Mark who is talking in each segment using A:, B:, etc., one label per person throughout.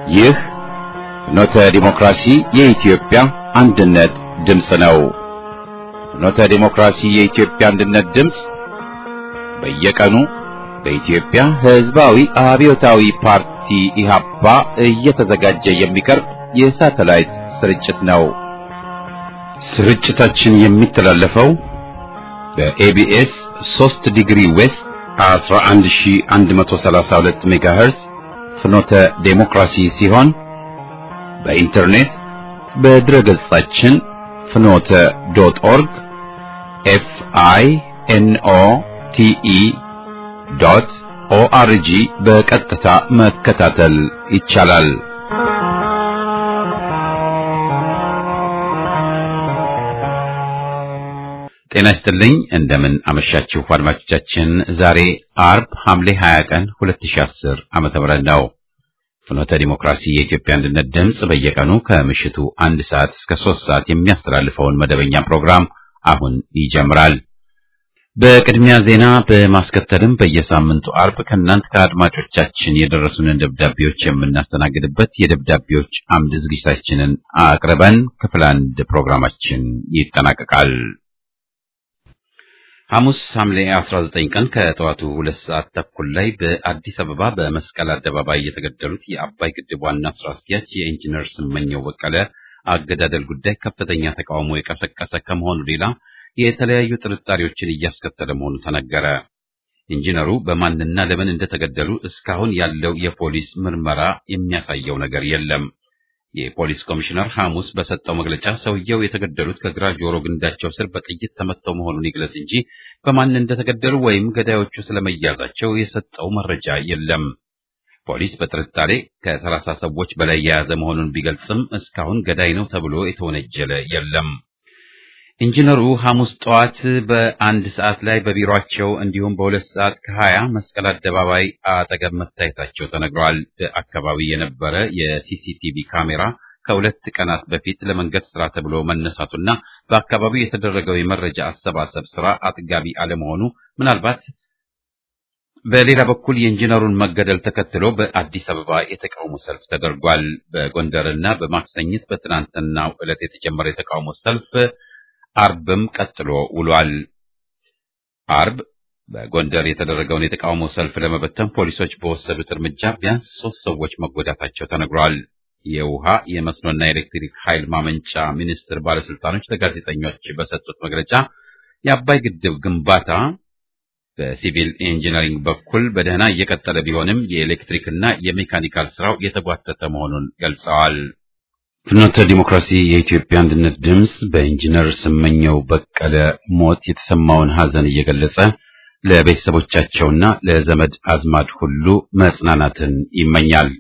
A: ይህ ፍኖተ ዲሞክራሲ የኢትዮጵያ አንድነት ድምፅ ነው። ፍኖተ ዲሞክራሲ የኢትዮጵያ አንድነት ድምፅ በየቀኑ በኢትዮጵያ ሕዝባዊ አብዮታዊ ፓርቲ ኢህአፓ እየተዘጋጀ የሚቀርብ የሳተላይት ስርጭት ነው። ስርጭታችን የሚተላለፈው በኤቢኤስ 3 ዲግሪ ዌስት 11132 ሜጋሄርዝ ፍኖተ ዴሞክራሲ ሲሆን በኢንተርኔት በድረገጻችን ፍኖተ ዶት ኦርግ ኤፍ አይ ኤን ኦ ቲ ኢ ዶት ኦአርጂ በቀጥታ መከታተል ይቻላል። ጤና ይስጥልኝ። እንደምን አመሻችሁ አድማጮቻችን። ዛሬ አርብ ሐምሌ 20 ቀን 2010 ዓመተ ምህረት ነው። ፍኖተ ዲሞክራሲ የኢትዮጵያ አንድነት ድምፅ በየቀኑ ከምሽቱ አንድ ሰዓት እስከ ሶስት ሰዓት የሚያስተላልፈውን መደበኛ ፕሮግራም አሁን ይጀምራል። በቅድሚያ ዜና በማስከተልም በየሳምንቱ አርብ ከእናንት ከአድማጮቻችን የደረሱንን ደብዳቤዎች የምናስተናግድበት የደብዳቤዎች አምድ ዝግጅታችንን አቅርበን ክፍል አንድ ፕሮግራማችን ይጠናቀቃል። ሐሙስ ሐምሌ 19 ቀን ከጠዋቱ ሁለት ሰዓት ተኩል ላይ በአዲስ አበባ በመስቀል አደባባይ የተገደሉት የአባይ ግድብ ዋና ስራ አስኪያጅ የኢንጂነር ስመኘው በቀለ አገዳደል ጉዳይ ከፍተኛ ተቃውሞ የቀሰቀሰ ከመሆኑ ሌላ የተለያዩ ጥርጣሬዎችን እያስከተለ መሆኑ ተነገረ። ኢንጂነሩ በማንና ለምን እንደተገደሉ እስካሁን ያለው የፖሊስ ምርመራ የሚያሳየው ነገር የለም። የፖሊስ ኮሚሽነር ሐሙስ በሰጠው መግለጫ ሰውየው የተገደሉት ከግራ ጆሮ ግንዳቸው ስር በጥይት ተመተው መሆኑን ይግለጽ እንጂ በማን እንደተገደሉ ወይም ገዳዮቹ ስለመያዛቸው የሰጠው መረጃ የለም። ፖሊስ በጥርጣሬ ከሰላሳ ሰዎች በላይ የያዘ መሆኑን ቢገልጽም እስካሁን ገዳይ ነው ተብሎ የተወነጀለ የለም። ኢንጂነሩ ሐሙስ ጠዋት በአንድ ሰዓት ላይ በቢሮአቸው እንዲሁም በሁለት ሰዓት ከሀያ መስቀል አደባባይ አጠገብ መታየታቸው ተነግሯል። በአካባቢ የነበረ የሲሲቲቪ ካሜራ ከሁለት ቀናት በፊት ለመንገድ ስራ ተብሎ መነሳቱና በአካባቢው የተደረገው የመረጃ አሰባሰብ ስራ አጥጋቢ አለመሆኑ ምናልባት በሌላ በኩል የኢንጂነሩን መገደል ተከትሎ በአዲስ አበባ የተቃውሞ ሰልፍ ተደርጓል። በጎንደርና በማክሰኝት በትናንትናው ዕለት የተጀመረ የተቃውሞ ሰልፍ አርብም ቀጥሎ ውሏል። አርብ በጎንደር የተደረገውን የተቃውሞ ሰልፍ ለመበተን ፖሊሶች በወሰዱት እርምጃ ቢያንስ ሶስት ሰዎች መጎዳታቸው ተነግሯል። የውሃ የመስኖና የኤሌክትሪክ ኃይል ማመንጫ ሚኒስቴር ባለስልጣኖች ለጋዜጠኞች በሰጡት መግለጫ የአባይ ግድብ ግንባታ በሲቪል ኢንጂነሪንግ በኩል በደህና እየቀጠለ ቢሆንም የኤሌክትሪክና የሜካኒካል ስራው የተጓተተ መሆኑን ገልጸዋል። ፍኖተ ዲሞክራሲ የኢትዮጵያ አንድነት ድምፅ በኢንጂነር ስመኘው በቀለ ሞት የተሰማውን ሐዘን እየገለጸ ለቤተሰቦቻቸውና ለዘመድ አዝማድ ሁሉ መጽናናትን ይመኛል።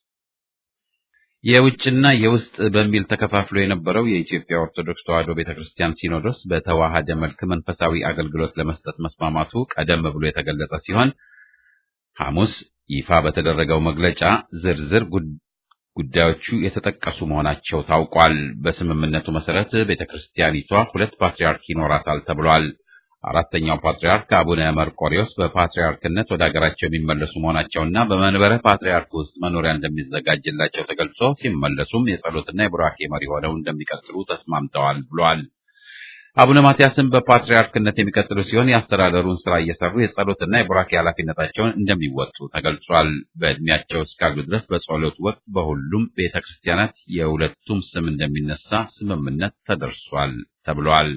A: የውጭና የውስጥ በሚል ተከፋፍሎ የነበረው የኢትዮጵያ ኦርቶዶክስ ተዋሕዶ ቤተክርስቲያን ሲኖዶስ በተዋሃደ መልክ መንፈሳዊ አገልግሎት ለመስጠት መስማማቱ ቀደም ብሎ የተገለጸ ሲሆን ሐሙስ ይፋ በተደረገው መግለጫ ዝርዝር ጉዳዮቹ የተጠቀሱ መሆናቸው ታውቋል። በስምምነቱ መሰረት ቤተክርስቲያኒቷ ሁለት ፓትርያርክ ይኖራታል ተብሏል። አራተኛው ፓትርያርክ አቡነ መርቆሪዎስ በፓትርያርክነት ወደ ሀገራቸው የሚመለሱ መሆናቸውና በመንበረ ፓትርያርክ ውስጥ መኖሪያ እንደሚዘጋጅላቸው ተገልጾ ሲመለሱም የጸሎትና የቡራኬ መሪ ሆነው እንደሚቀጥሉ ተስማምተዋል ብሏል። አቡነ ማትያስም በፓትርያርክነት የሚቀጥሉ ሲሆን የአስተዳደሩን ስራ እየሰሩ የጸሎትና የቡራኬ ኃላፊነታቸውን እንደሚወጡ ተገልጿል። በእድሜያቸው እስካሉ ድረስ በጸሎት ወቅት በሁሉም ቤተ ክርስቲያናት የሁለቱም ስም እንደሚነሳ ስምምነት ተደርሷል ተብሏል።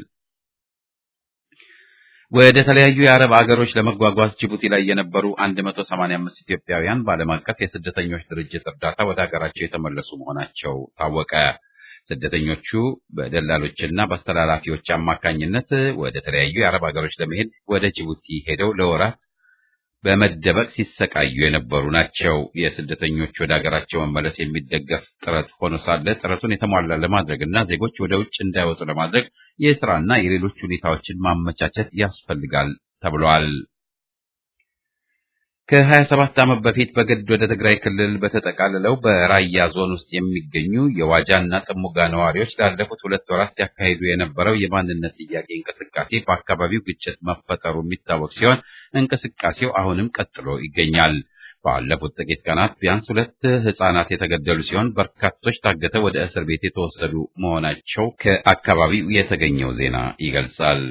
A: ወደ ተለያዩ የአረብ አገሮች ለመጓጓዝ ጅቡቲ ላይ የነበሩ 185 ኢትዮጵያውያን በዓለም አቀፍ የስደተኞች ድርጅት እርዳታ ወደ ሀገራቸው የተመለሱ መሆናቸው ታወቀ። ስደተኞቹ በደላሎችና በአስተላላፊዎች አማካኝነት ወደ ተለያዩ የአረብ ሀገሮች ለመሄድ ወደ ጅቡቲ ሄደው ለወራት በመደበቅ ሲሰቃዩ የነበሩ ናቸው። የስደተኞች ወደ ሀገራቸው መመለስ የሚደገፍ ጥረት ሆኖ ሳለ ጥረቱን የተሟላ ለማድረግና ዜጎች ወደ ውጭ እንዳይወጡ ለማድረግ የስራና የሌሎች ሁኔታዎችን ማመቻቸት ያስፈልጋል ተብሏል። ከ27 ዓመት በፊት በግድ ወደ ትግራይ ክልል በተጠቃልለው በራያ ዞን ውስጥ የሚገኙ የዋጃና ጥሙጋ ነዋሪዎች ላለፉት ሁለት ወራት ሲያካሂዱ የነበረው የማንነት ጥያቄ እንቅስቃሴ በአካባቢው ግጭት መፈጠሩ የሚታወቅ ሲሆን እንቅስቃሴው አሁንም ቀጥሎ ይገኛል። ባለፉት ጥቂት ቀናት ቢያንስ ሁለት ሕፃናት የተገደሉ ሲሆን በርካቶች ታግተው ወደ እስር ቤት የተወሰዱ መሆናቸው ከአካባቢው የተገኘው ዜና ይገልጻል።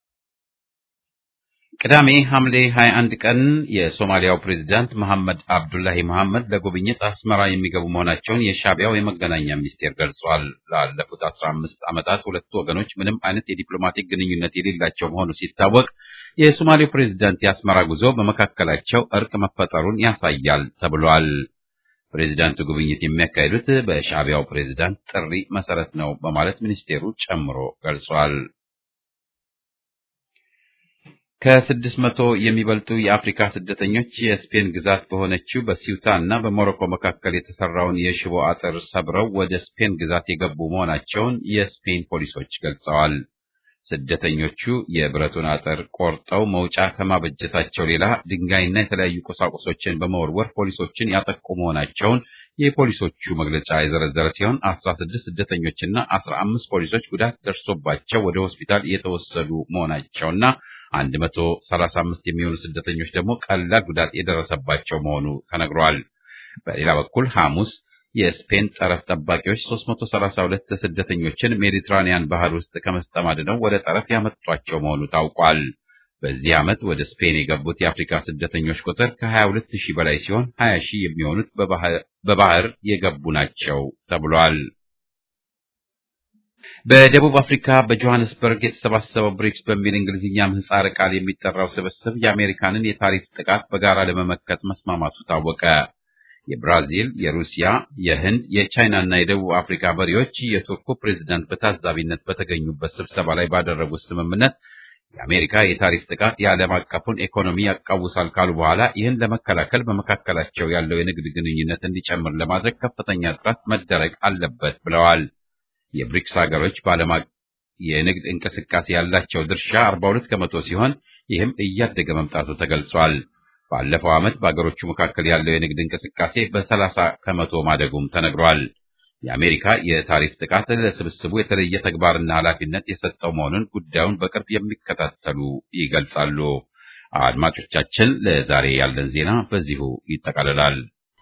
A: ቅዳሜ ሐምሌ 21 ቀን የሶማሊያው ፕሬዝዳንት መሐመድ አብዱላሂ መሐመድ ለጉብኝት አስመራ የሚገቡ መሆናቸውን የሻዕቢያው የመገናኛ ሚኒስቴር ገልጿል። ላለፉት 15 ዓመታት ሁለቱ ወገኖች ምንም አይነት የዲፕሎማቲክ ግንኙነት የሌላቸው መሆኑ ሲታወቅ የሶማሌው ፕሬዝዳንት የአስመራ ጉዞ በመካከላቸው እርቅ መፈጠሩን ያሳያል ተብሏል። ፕሬዝዳንቱ ጉብኝት የሚያካሂዱት በሻዕቢያው ፕሬዝዳንት ጥሪ መሰረት ነው በማለት ሚኒስቴሩ ጨምሮ ገልጿል። ከስድስት መቶ የሚበልጡ የአፍሪካ ስደተኞች የስፔን ግዛት በሆነችው በሲውታ እና በሞሮኮ መካከል የተሰራውን የሽቦ አጥር ሰብረው ወደ ስፔን ግዛት የገቡ መሆናቸውን የስፔን ፖሊሶች ገልጸዋል። ስደተኞቹ የብረቱን አጥር ቆርጠው መውጫ ከማበጀታቸው ሌላ ድንጋይና የተለያዩ ቁሳቁሶችን በመወርወር ፖሊሶችን ያጠቁ መሆናቸውን የፖሊሶቹ መግለጫ የዘረዘረ ሲሆን አስራ ስድስት ስደተኞችና አስራ አምስት ፖሊሶች ጉዳት ደርሶባቸው ወደ ሆስፒታል የተወሰዱ መሆናቸውና አንድ መቶ ሰላሳ አምስት የሚሆኑ ስደተኞች ደግሞ ቀላል ጉዳት የደረሰባቸው መሆኑ ተነግሯል። በሌላ በኩል ሐሙስ የስፔን ጠረፍ ጠባቂዎች 332 ስደተኞችን ሜዲትራኒያን ባህር ውስጥ ከመስጠም አድነው ወደ ጠረፍ ያመጧቸው መሆኑ ታውቋል። በዚህ ዓመት ወደ ስፔን የገቡት የአፍሪካ ስደተኞች ቁጥር ከ22 ሺህ በላይ ሲሆን 20 ሺህ የሚሆኑት በባህር የገቡ ናቸው ተብሏል። በደቡብ አፍሪካ በጆሃንስበርግ የተሰባሰበው ብሪክስ በሚል እንግሊዝኛ ምህጻረ ቃል የሚጠራው ስብስብ የአሜሪካንን የታሪፍ ጥቃት በጋራ ለመመከት መስማማቱ ታወቀ። የብራዚል፣ የሩሲያ፣ የህንድ፣ የቻይና እና የደቡብ አፍሪካ መሪዎች የቱርኩ ፕሬዝዳንት በታዛቢነት በተገኙበት ስብሰባ ላይ ባደረጉት ስምምነት የአሜሪካ የታሪፍ ጥቃት የዓለም አቀፉን ኢኮኖሚ ያቃውሳል ካሉ በኋላ ይህን ለመከላከል በመካከላቸው ያለው የንግድ ግንኙነት እንዲጨምር ለማድረግ ከፍተኛ ጥረት መደረግ አለበት ብለዋል። የብሪክስ ሀገሮች በዓለም የንግድ እንቅስቃሴ ያላቸው ድርሻ 42 ከመቶ ሲሆን ይህም እያደገ መምጣቱ ተገልጿል። ባለፈው ዓመት በአገሮቹ መካከል ያለው የንግድ እንቅስቃሴ በ30 ከመቶ ማደጉም ተነግሯል። የአሜሪካ የታሪፍ ጥቃት ለስብስቡ የተለየ ተግባርና ኃላፊነት የሰጠው መሆኑን ጉዳዩን በቅርብ የሚከታተሉ ይገልጻሉ። አድማጮቻችን፣ ለዛሬ ያለን ዜና በዚሁ ይጠቃልላል።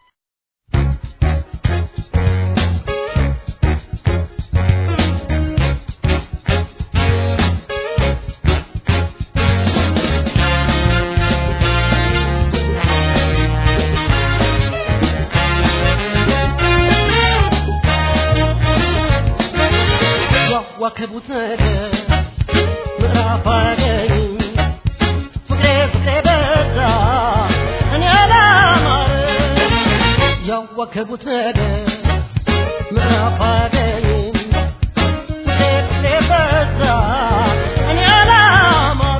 B: ዋከቡት ነገር ምዕራፍ አገኝ ፍቅሬ ፍቅሬ በዛ እኔ አላማረ ያዋከቡት ነገር ምዕራፍ አገኝ ፍቅሬ ፍቅሬ በዛ እኔ አላማረ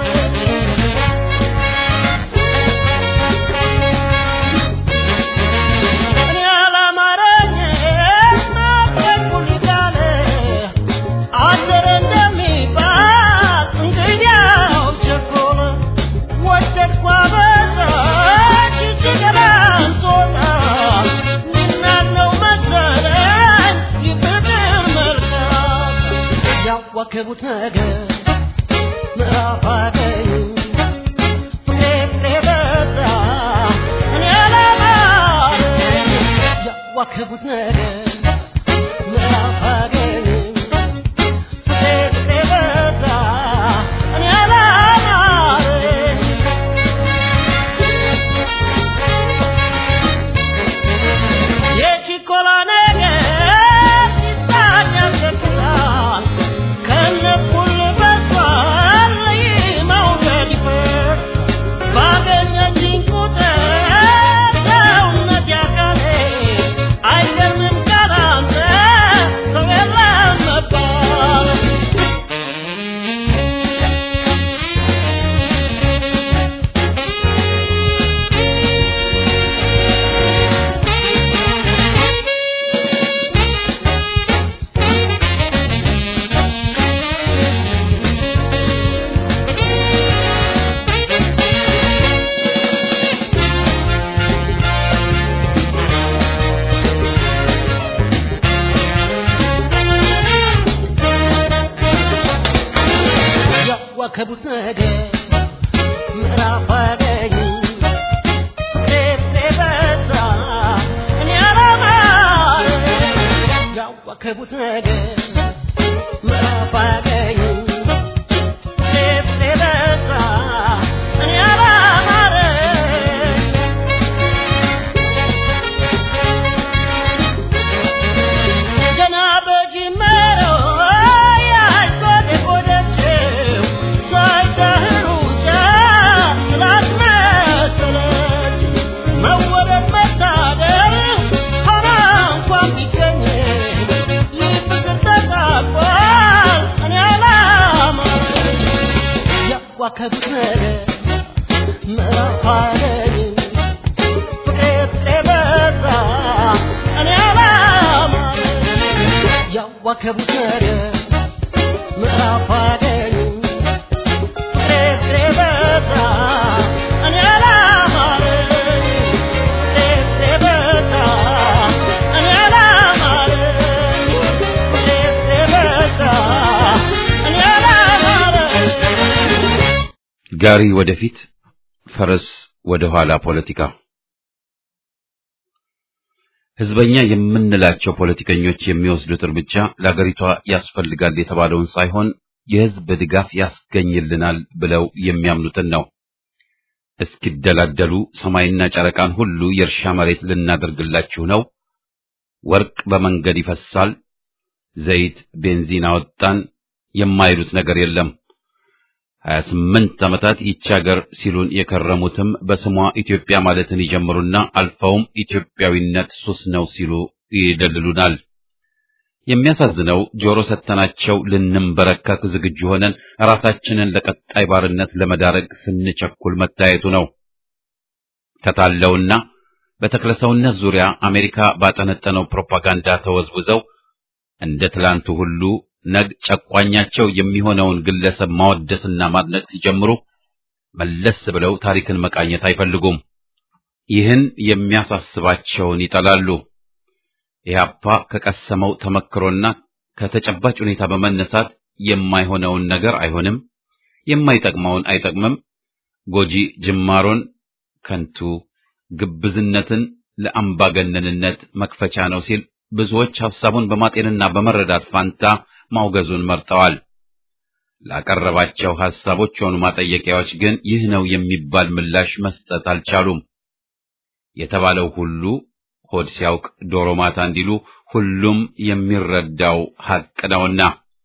B: እኔ አላማረኝ ናፈቁኝ እያለ አደረ እንደሚባል እንግዲያው ቸኮለ ወደድኳ በዛች ሲገባን ሶጣ ምናለው መሰለኝ ይፍቅር መልካም ያዋከቡት ነገር ምዕራፍ አገኝ ፍቅሬ ፍቅሬ በዛ እኔ አላማረኝ ያዋከቡት ነገር ምዕራፍ አገኝ አይገርምም ካላንተ ሰው የለም መባል ያዋከቡት ነገር ምዕራፍ አገኝ ፍቅሬ ፍቅሬ ያዋከቡት ነገር ምዕራፍ አያገኝም ሌት የበዛ እኔ አላማረኝ ገና በጅመረው ያልጎደጎደችው ሳይደህሩ ጫ ስላስመሰለች መወደድ መታደል ሆና እንኳን ቢገኝ ይህ ፍቅር ተጣቧል እኔ አላማረኝ ያዋከቡት ነገር ምዕራፍ አያገኝም ፍቅር በዛ እኔ አላማረኝ ያዋከቡት ነገር ምዕራፍ አያገኝም ፍቅር በዛ እኔ አላማረኝ ፍቅር በዛ እኔ አላማረኝ ፍቅር በዛ እኔ አላማረኝ
A: ጋሪ ወደፊት ፈረስ ወደ ኋላ ፖለቲካ ህዝበኛ የምንላቸው ፖለቲከኞች የሚወስዱት እርምጃ ለአገሪቷ ያስፈልጋል የተባለውን ሳይሆን የህዝብ ድጋፍ ያስገኝልናል ብለው የሚያምኑትን ነው። እስኪደላደሉ ሰማይና ጨረቃን ሁሉ የእርሻ መሬት ልናደርግላችሁ ነው፣ ወርቅ በመንገድ ይፈሳል፣ ዘይት ቤንዚን አወጣን የማይሉት ነገር የለም። ሀያ ስምንት ዓመታት ይቺ ሀገር ሲሉን የከረሙትም በስሟ ኢትዮጵያ ማለትን ይጀምሩና አልፈውም ኢትዮጵያዊነት ሱስ ነው ሲሉ ይደልሉናል። የሚያሳዝነው ጆሮ ሰተናቸው ልንንበረከክ ዝግጁ ሆነን ራሳችንን ለቀጣይ ባርነት ለመዳረግ ስንቸኩል መታየቱ ነው። ከታለውና በተክለሰውነት ዙሪያ አሜሪካ ባጠነጠነው ፕሮፓጋንዳ ተወዝውዘው እንደ ትላንቱ ሁሉ ነግ ጨቋኛቸው የሚሆነውን ግለሰብ ማወደስና ማድነቅ ሲጀምሩ መለስ ብለው ታሪክን መቃኘት አይፈልጉም። ይህን የሚያሳስባቸውን ይጠላሉ። ኢህአፓ ከቀሰመው ተመክሮና ከተጨባጭ ሁኔታ በመነሳት የማይሆነውን ነገር አይሆንም፣ የማይጠቅመውን አይጠቅምም፣ ጎጂ ጅማሮን ከንቱ፣ ግብዝነትን ለአምባገነንነት መክፈቻ ነው ሲል ብዙዎች ሐሳቡን በማጤንና በመረዳት ፋንታ ማውገዙን መርጠዋል። ላቀረባቸው ሐሳቦች ሆኑ ማጠየቂያዎች ግን ይህ ነው የሚባል ምላሽ መስጠት አልቻሉም። የተባለው ሁሉ ሆድ ሲያውቅ ዶሮ ማታ እንዲሉ ሁሉም የሚረዳው ሐቅ ነውና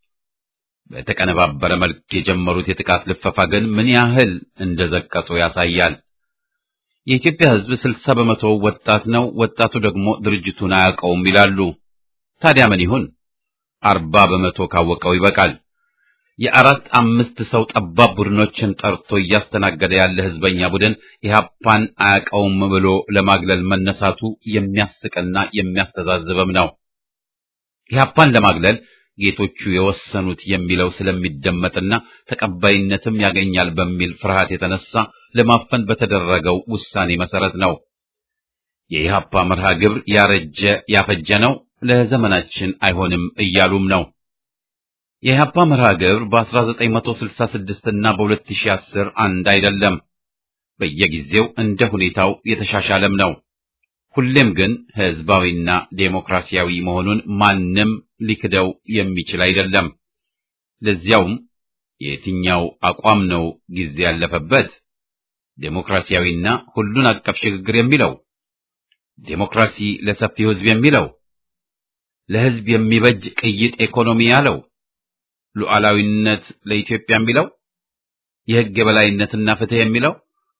A: በተቀነባበረ መልክ የጀመሩት የጥቃት ልፈፋ ግን ምን ያህል እንደዘቀጡ ያሳያል። የኢትዮጵያ ሕዝብ ስልሳ በመቶ ወጣት ነው፣ ወጣቱ ደግሞ ድርጅቱን አያውቀውም ይላሉ። ታዲያ ምን ይሁን? አርባ በመቶ ካወቀው ይበቃል። የአራት አምስት ሰው ጠባብ ቡድኖችን ጠርቶ እያስተናገደ ያለ ህዝበኛ ቡድን ኢህአፓን አያውቀውም ብሎ ለማግለል መነሳቱ የሚያስቅና የሚያስተዛዝብም ነው። ኢህአፓን ለማግለል ጌቶቹ የወሰኑት የሚለው ስለሚደመጥና ተቀባይነትም ያገኛል በሚል ፍርሃት የተነሳ ለማፈን በተደረገው ውሳኔ መሰረት ነው። የኢህአፓ መርሃ ግብር ያረጀ ያፈጀ ነው፣ ለዘመናችን አይሆንም እያሉም ነው። የኢህአፓ መርሃ ግብር በ1966 እና በ2010 አንድ አይደለም። በየጊዜው እንደ ሁኔታው የተሻሻለም ነው። ሁሌም ግን ህዝባዊና ዴሞክራሲያዊ መሆኑን ማንም ሊክደው የሚችል አይደለም። ለዚያውም የትኛው አቋም ነው ጊዜ ያለፈበት? ዴሞክራሲያዊና ሁሉን አቀፍ ሽግግር የሚለው ዴሞክራሲ ለሰፊው ህዝብ የሚለው ለህዝብ የሚበጅ ቅይጥ ኢኮኖሚ ያለው ሉዓላዊነት ለኢትዮጵያ የሚለው የህግ የበላይነትና ፍትህ የሚለው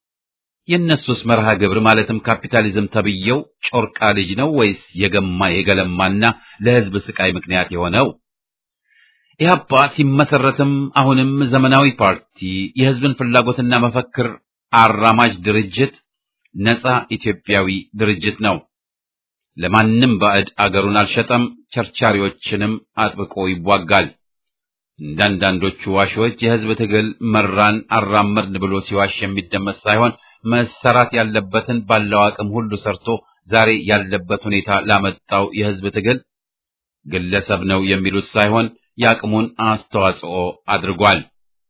A: የእነሱስ መርሃ ግብር ማለትም ካፒታሊዝም ተብየው ጮርቃ ልጅ ነው ወይስ የገማ የገለማና ለህዝብ ስቃይ ምክንያት የሆነው? ኢህአፓ ሲመሰረትም አሁንም ዘመናዊ ፓርቲ፣ የህዝብን ፍላጎትና መፈክር አራማጅ ድርጅት፣ ነጻ ኢትዮጵያዊ ድርጅት ነው። ለማንም ባዕድ አገሩን አልሸጠም፣ ቸርቻሪዎችንም አጥብቆ ይዋጋል። እንዳንዳንዶቹ ዋሾች የህዝብ ትግል መራን አራመድን ብሎ ሲዋሽ የሚደመጥ ሳይሆን መሰራት ያለበትን ባለው አቅም ሁሉ ሰርቶ ዛሬ ያለበት ሁኔታ ላመጣው የህዝብ ትግል ግለሰብ ነው የሚሉት ሳይሆን የአቅሙን አስተዋጽኦ አድርጓል።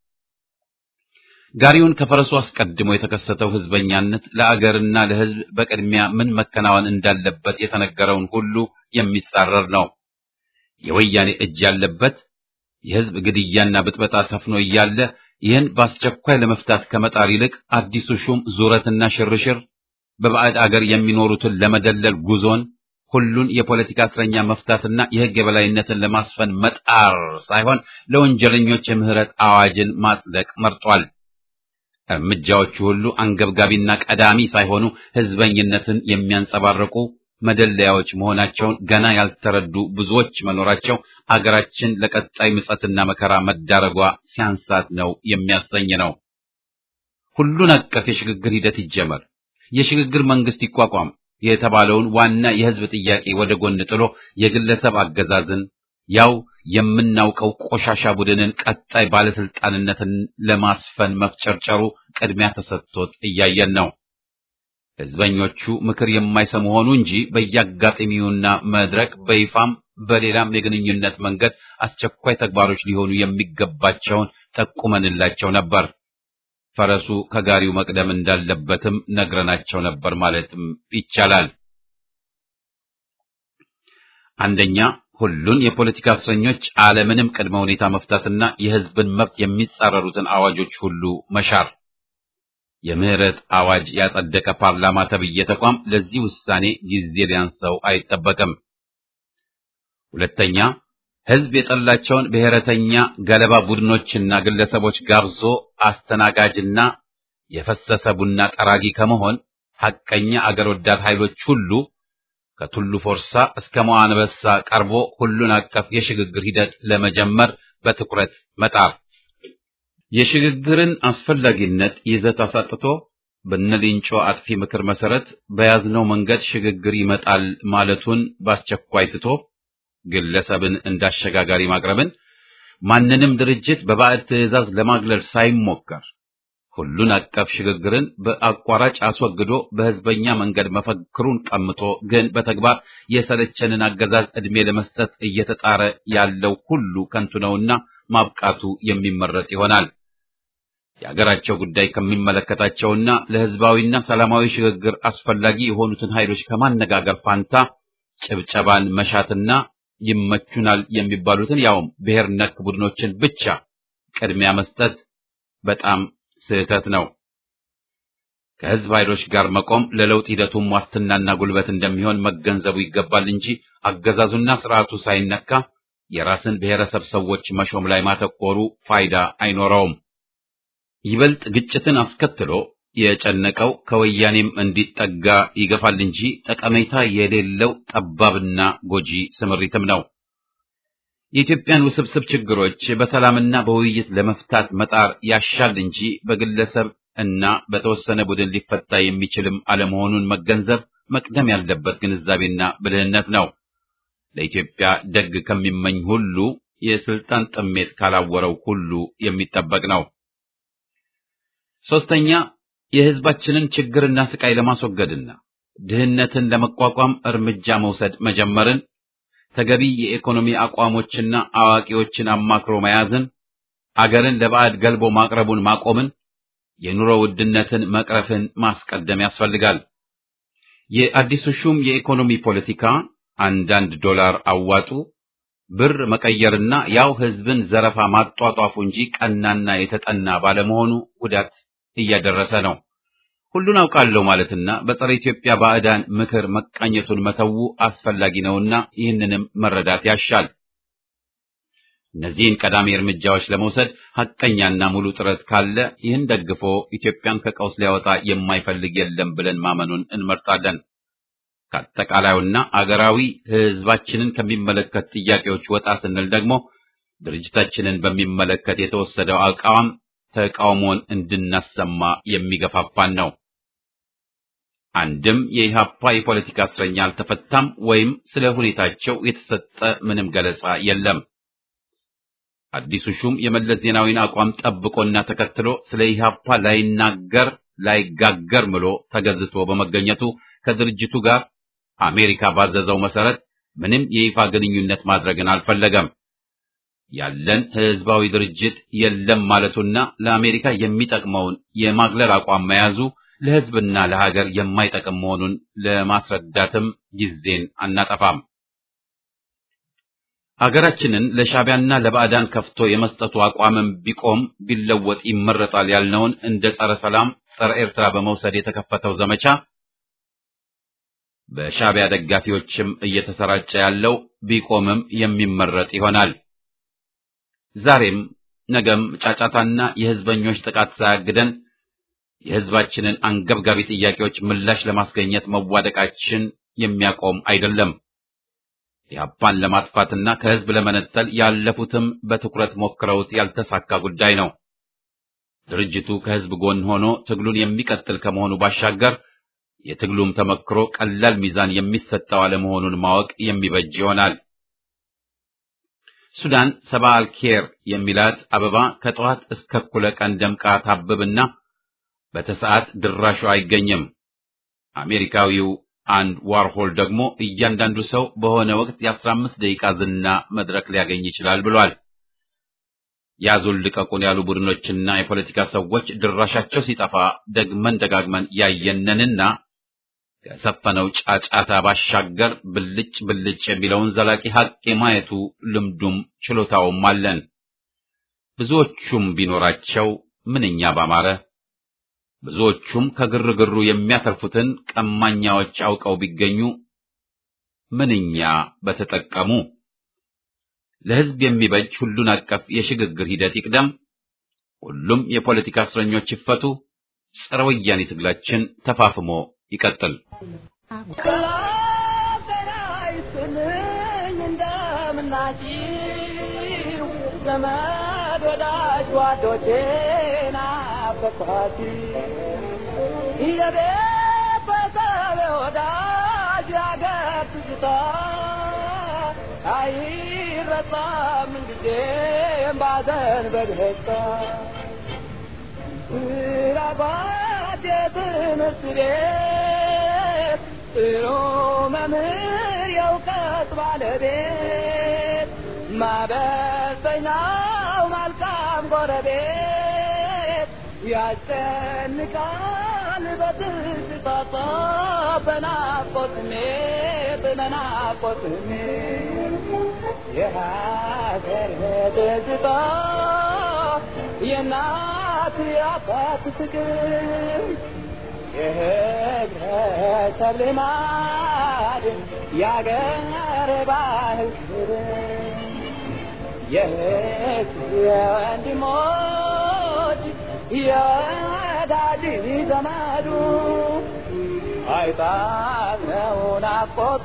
A: ጋሪውን ከፈረሱ አስቀድሞ የተከሰተው ህዝበኛነት ለአገርና ለህዝብ በቅድሚያ ምን መከናወን እንዳለበት የተነገረውን ሁሉ የሚጻረር ነው። የወያኔ እጅ ያለበት የህዝብ ግድያና ብጥበጣ ሰፍኖ እያለ ይህን በአስቸኳይ ለመፍታት ከመጣር ይልቅ አዲሱ ሹም ዙረትና ሽርሽር በባዕድ አገር የሚኖሩትን ለመደለል ጉዞን ሁሉን የፖለቲካ እስረኛ መፍታትና የህግ የበላይነትን ለማስፈን መጣር ሳይሆን ለወንጀለኞች የምህረት አዋጅን ማጽደቅ መርጧል። እርምጃዎቹ ሁሉ አንገብጋቢና ቀዳሚ ሳይሆኑ ህዝበኝነትን የሚያንጸባርቁ መደለያዎች መሆናቸውን ገና ያልተረዱ ብዙዎች መኖራቸው አገራችን ለቀጣይ ምጸትና መከራ መዳረጓ ሲያንሳት ነው የሚያሰኝ ነው። ሁሉን አቀፍ የሽግግር ሂደት ይጀመር፣ የሽግግር መንግስት ይቋቋም የተባለውን ዋና የህዝብ ጥያቄ ወደ ጎን ጥሎ የግለሰብ አገዛዝን ያው የምናውቀው ቆሻሻ ቡድንን ቀጣይ ባለስልጣንነትን ለማስፈን መፍጨርጨሩ ቅድሚያ ተሰጥቶት እያየን ነው። ህዝበኞቹ ምክር የማይሰሙ ሆኑ እንጂ በየአጋጣሚውና መድረክ በይፋም በሌላም የግንኙነት መንገድ አስቸኳይ ተግባሮች ሊሆኑ የሚገባቸውን ጠቁመንላቸው ነበር። ፈረሱ ከጋሪው መቅደም እንዳለበትም ነግረናቸው ነበር ማለትም ይቻላል። አንደኛ ሁሉን የፖለቲካ እስረኞች አለምንም ቅድመ ሁኔታ መፍታትና የህዝብን መብት የሚጻረሩትን አዋጆች ሁሉ መሻር። የምህረት አዋጅ ያጸደቀ ፓርላማ ተብዬ ተቋም ለዚህ ውሳኔ ጊዜ ሊያንሰው አይጠበቅም። ሁለተኛ ህዝብ የጠላቸውን ብሔረተኛ ገለባ ቡድኖችና ግለሰቦች ጋብዞ አስተናጋጅና የፈሰሰ ቡና ጠራጊ ከመሆን ሐቀኛ አገር ወዳድ ኃይሎች ሁሉ ከቱሉ ፎርሳ እስከ መዋንበሳ ቀርቦ ሁሉን አቀፍ የሽግግር ሂደት ለመጀመር በትኩረት መጣር የሽግግርን አስፈላጊነት ይዘት አሳጥቶ በነሊንጮ አጥፊ ምክር መሰረት በያዝነው መንገድ ሽግግር ይመጣል ማለቱን በአስቸኳይ ትቶ ግለሰብን እንዳሸጋጋሪ ማቅረብን ማንንም ድርጅት በባዕድ ትዕዛዝ ለማግለል ሳይሞከር ሁሉን አቀፍ ሽግግርን በአቋራጭ አስወግዶ በህዝበኛ መንገድ መፈክሩን ቀምቶ ግን በተግባር የሰለቸንን አገዛዝ ዕድሜ ለመስጠት እየተጣረ ያለው ሁሉ ከንቱ ነውና ማብቃቱ የሚመረጥ ይሆናል። የአገራቸው ጉዳይ ከሚመለከታቸውና ለህዝባዊና ሰላማዊ ሽግግር አስፈላጊ የሆኑትን ኃይሎች ከማነጋገር ፋንታ ጭብጨባን መሻትና ይመቹናል የሚባሉትን ያውም ብሔር ነክ ቡድኖችን ብቻ ቅድሚያ መስጠት በጣም ስህተት ነው። ከህዝብ ኃይሎች ጋር መቆም ለለውጥ ሂደቱም ዋስትናና ጉልበት እንደሚሆን መገንዘቡ ይገባል እንጂ አገዛዙና ስርዓቱ ሳይነካ የራስን ብሔረሰብ ሰዎች መሾም ላይ ማተኮሩ ፋይዳ አይኖረውም። ይበልጥ ግጭትን አስከትሎ የጨነቀው ከወያኔም እንዲጠጋ ይገፋል እንጂ ጠቀሜታ የሌለው ጠባብና ጎጂ ስምሪትም ነው። የኢትዮጵያን ውስብስብ ችግሮች በሰላምና በውይይት ለመፍታት መጣር ያሻል እንጂ በግለሰብ እና በተወሰነ ቡድን ሊፈታ የሚችልም አለመሆኑን መገንዘብ መቅደም ያለበት ግንዛቤና ብልህነት ነው። ለኢትዮጵያ ደግ ከሚመኝ ሁሉ የስልጣን ጥሜት ካላወረው ሁሉ የሚጠበቅ ነው። ሶስተኛ የህዝባችንን ችግርና ስቃይ ለማስወገድና ድህነትን ለመቋቋም እርምጃ መውሰድ መጀመርን ተገቢ የኢኮኖሚ አቋሞችና አዋቂዎችን አማክሮ መያዝን፣ አገርን ለባዕድ ገልቦ ማቅረቡን ማቆምን፣ የኑሮ ውድነትን መቅረፍን ማስቀደም ያስፈልጋል። የአዲሱ ሹም የኢኮኖሚ ፖለቲካ አንዳንድ ዶላር አዋጡ፣ ብር መቀየርና ያው ህዝብን ዘረፋ ማጧጧፉ እንጂ ቀናና የተጠና ባለመሆኑ ጉዳት እያደረሰ ነው። ሁሉን አውቃለሁ ማለትና በጸረ ኢትዮጵያ ባዕዳን ምክር መቃኘቱን መተው አስፈላጊ ነውና ይህንንም መረዳት ያሻል። እነዚህን ቀዳሚ እርምጃዎች ለመውሰድ ሐቀኛና ሙሉ ጥረት ካለ ይህን ደግፎ ኢትዮጵያን ከቀውስ ሊያወጣ የማይፈልግ የለም ብለን ማመኑን እንመርጣለን። ከአጠቃላዩና አገራዊ ህዝባችንን ከሚመለከት ጥያቄዎች ወጣ ስንል ደግሞ ድርጅታችንን በሚመለከት የተወሰደው አቋም ተቃውሞን እንድናሰማ የሚገፋፋን ነው። አንድም የኢህአፓ የፖለቲካ እስረኛ አልተፈታም ወይም ስለ ሁኔታቸው የተሰጠ ምንም ገለጻ የለም። አዲሱ ሹም የመለስ ዜናዊን አቋም ጠብቆና ተከትሎ ስለ ኢህአፓ ላይናገር ላይጋገር ምሎ ተገዝቶ በመገኘቱ ከድርጅቱ ጋር አሜሪካ ባዘዘው መሰረት ምንም የይፋ ግንኙነት ማድረግን አልፈለገም። ያለን ህዝባዊ ድርጅት የለም ማለቱና ለአሜሪካ የሚጠቅመውን የማግለል አቋም መያዙ ለህዝብና ለሀገር የማይጠቅም መሆኑን ለማስረዳትም ጊዜን አናጠፋም። አገራችንን ለሻዕቢያና ለባዕዳን ከፍቶ የመስጠቱ አቋምም ቢቆም ቢለወጥ ይመረጣል ያልነውን እንደ ጸረ ሰላም፣ ጸረ ኤርትራ በመውሰድ የተከፈተው ዘመቻ በሻዕቢያ ደጋፊዎችም እየተሰራጨ ያለው ቢቆምም የሚመረጥ ይሆናል። ዛሬም ነገም ጫጫታና የህዝበኞች ጥቃት ሳያግደን የህዝባችንን አንገብጋቢ ጥያቄዎች ምላሽ ለማስገኘት መዋደቃችን የሚያቆም አይደለም። ኢህአፓን ለማጥፋትና ከህዝብ ለመነጠል ያለፉትም በትኩረት ሞክረውት ያልተሳካ ጉዳይ ነው። ድርጅቱ ከህዝብ ጎን ሆኖ ትግሉን የሚቀጥል ከመሆኑ ባሻገር የትግሉም ተመክሮ ቀላል ሚዛን የሚሰጠው አለመሆኑን ማወቅ የሚበጅ ይሆናል። ሱዳን ሰባ አልኬር የሚላት አበባ ከጠዋት እስከ እኩለ ቀን ደምቃ ታብብና በተሰዓት ድራሹ አይገኝም። አሜሪካዊው አንድ ዋርሆል ደግሞ እያንዳንዱ ሰው በሆነ ወቅት የአስራ አምስት ደቂቃ ዝና መድረክ ሊያገኝ ይችላል ብሏል። ያዙን ልቀቁን ያሉ ቡድኖችና የፖለቲካ ሰዎች ድራሻቸው ሲጠፋ ደግመን ደጋግመን ያየነንና ከሰፈነው ጫጫታ ባሻገር ብልጭ ብልጭ የሚለውን ዘላቂ ሀቅ የማየቱ ልምዱም ችሎታውም አለን። ብዙዎቹም ቢኖራቸው ምንኛ ባማረ። ብዙዎቹም ከግርግሩ የሚያተርፉትን ቀማኛዎች አውቀው ቢገኙ ምንኛ በተጠቀሙ። ለሕዝብ የሚበጅ ሁሉን አቀፍ የሽግግር ሂደት ይቅደም። ሁሉም የፖለቲካ እስረኞች ይፈቱ። ጸረ ወያኔ ትግላችን ተፋፍሞ ይቀጥል።
B: ዘመድ ወዳጅ ጓዶቼን አፈኳት የቤተሰብ ወዳጅ ያገር ትዝታ አይረሳም ጊዜም ባዘን በደስታ ስራባት የትምህርት ቤት ጥሩ መምህር የእውቀት ባለቤት ማበሰኛው መልካም ጎረቤት ያስጨንቃል በትዝታ በናፍቆት ስሜት በናፍቆት ስሜት የሀገር ትዝታ የእናት የአባት ፍቅር የህብረተሰብ ልማድ የአገር ባህል ክብር የህዝብ የወንድሞች የወዳጅ ዘመዱ አይጣለው ናፍቆቱ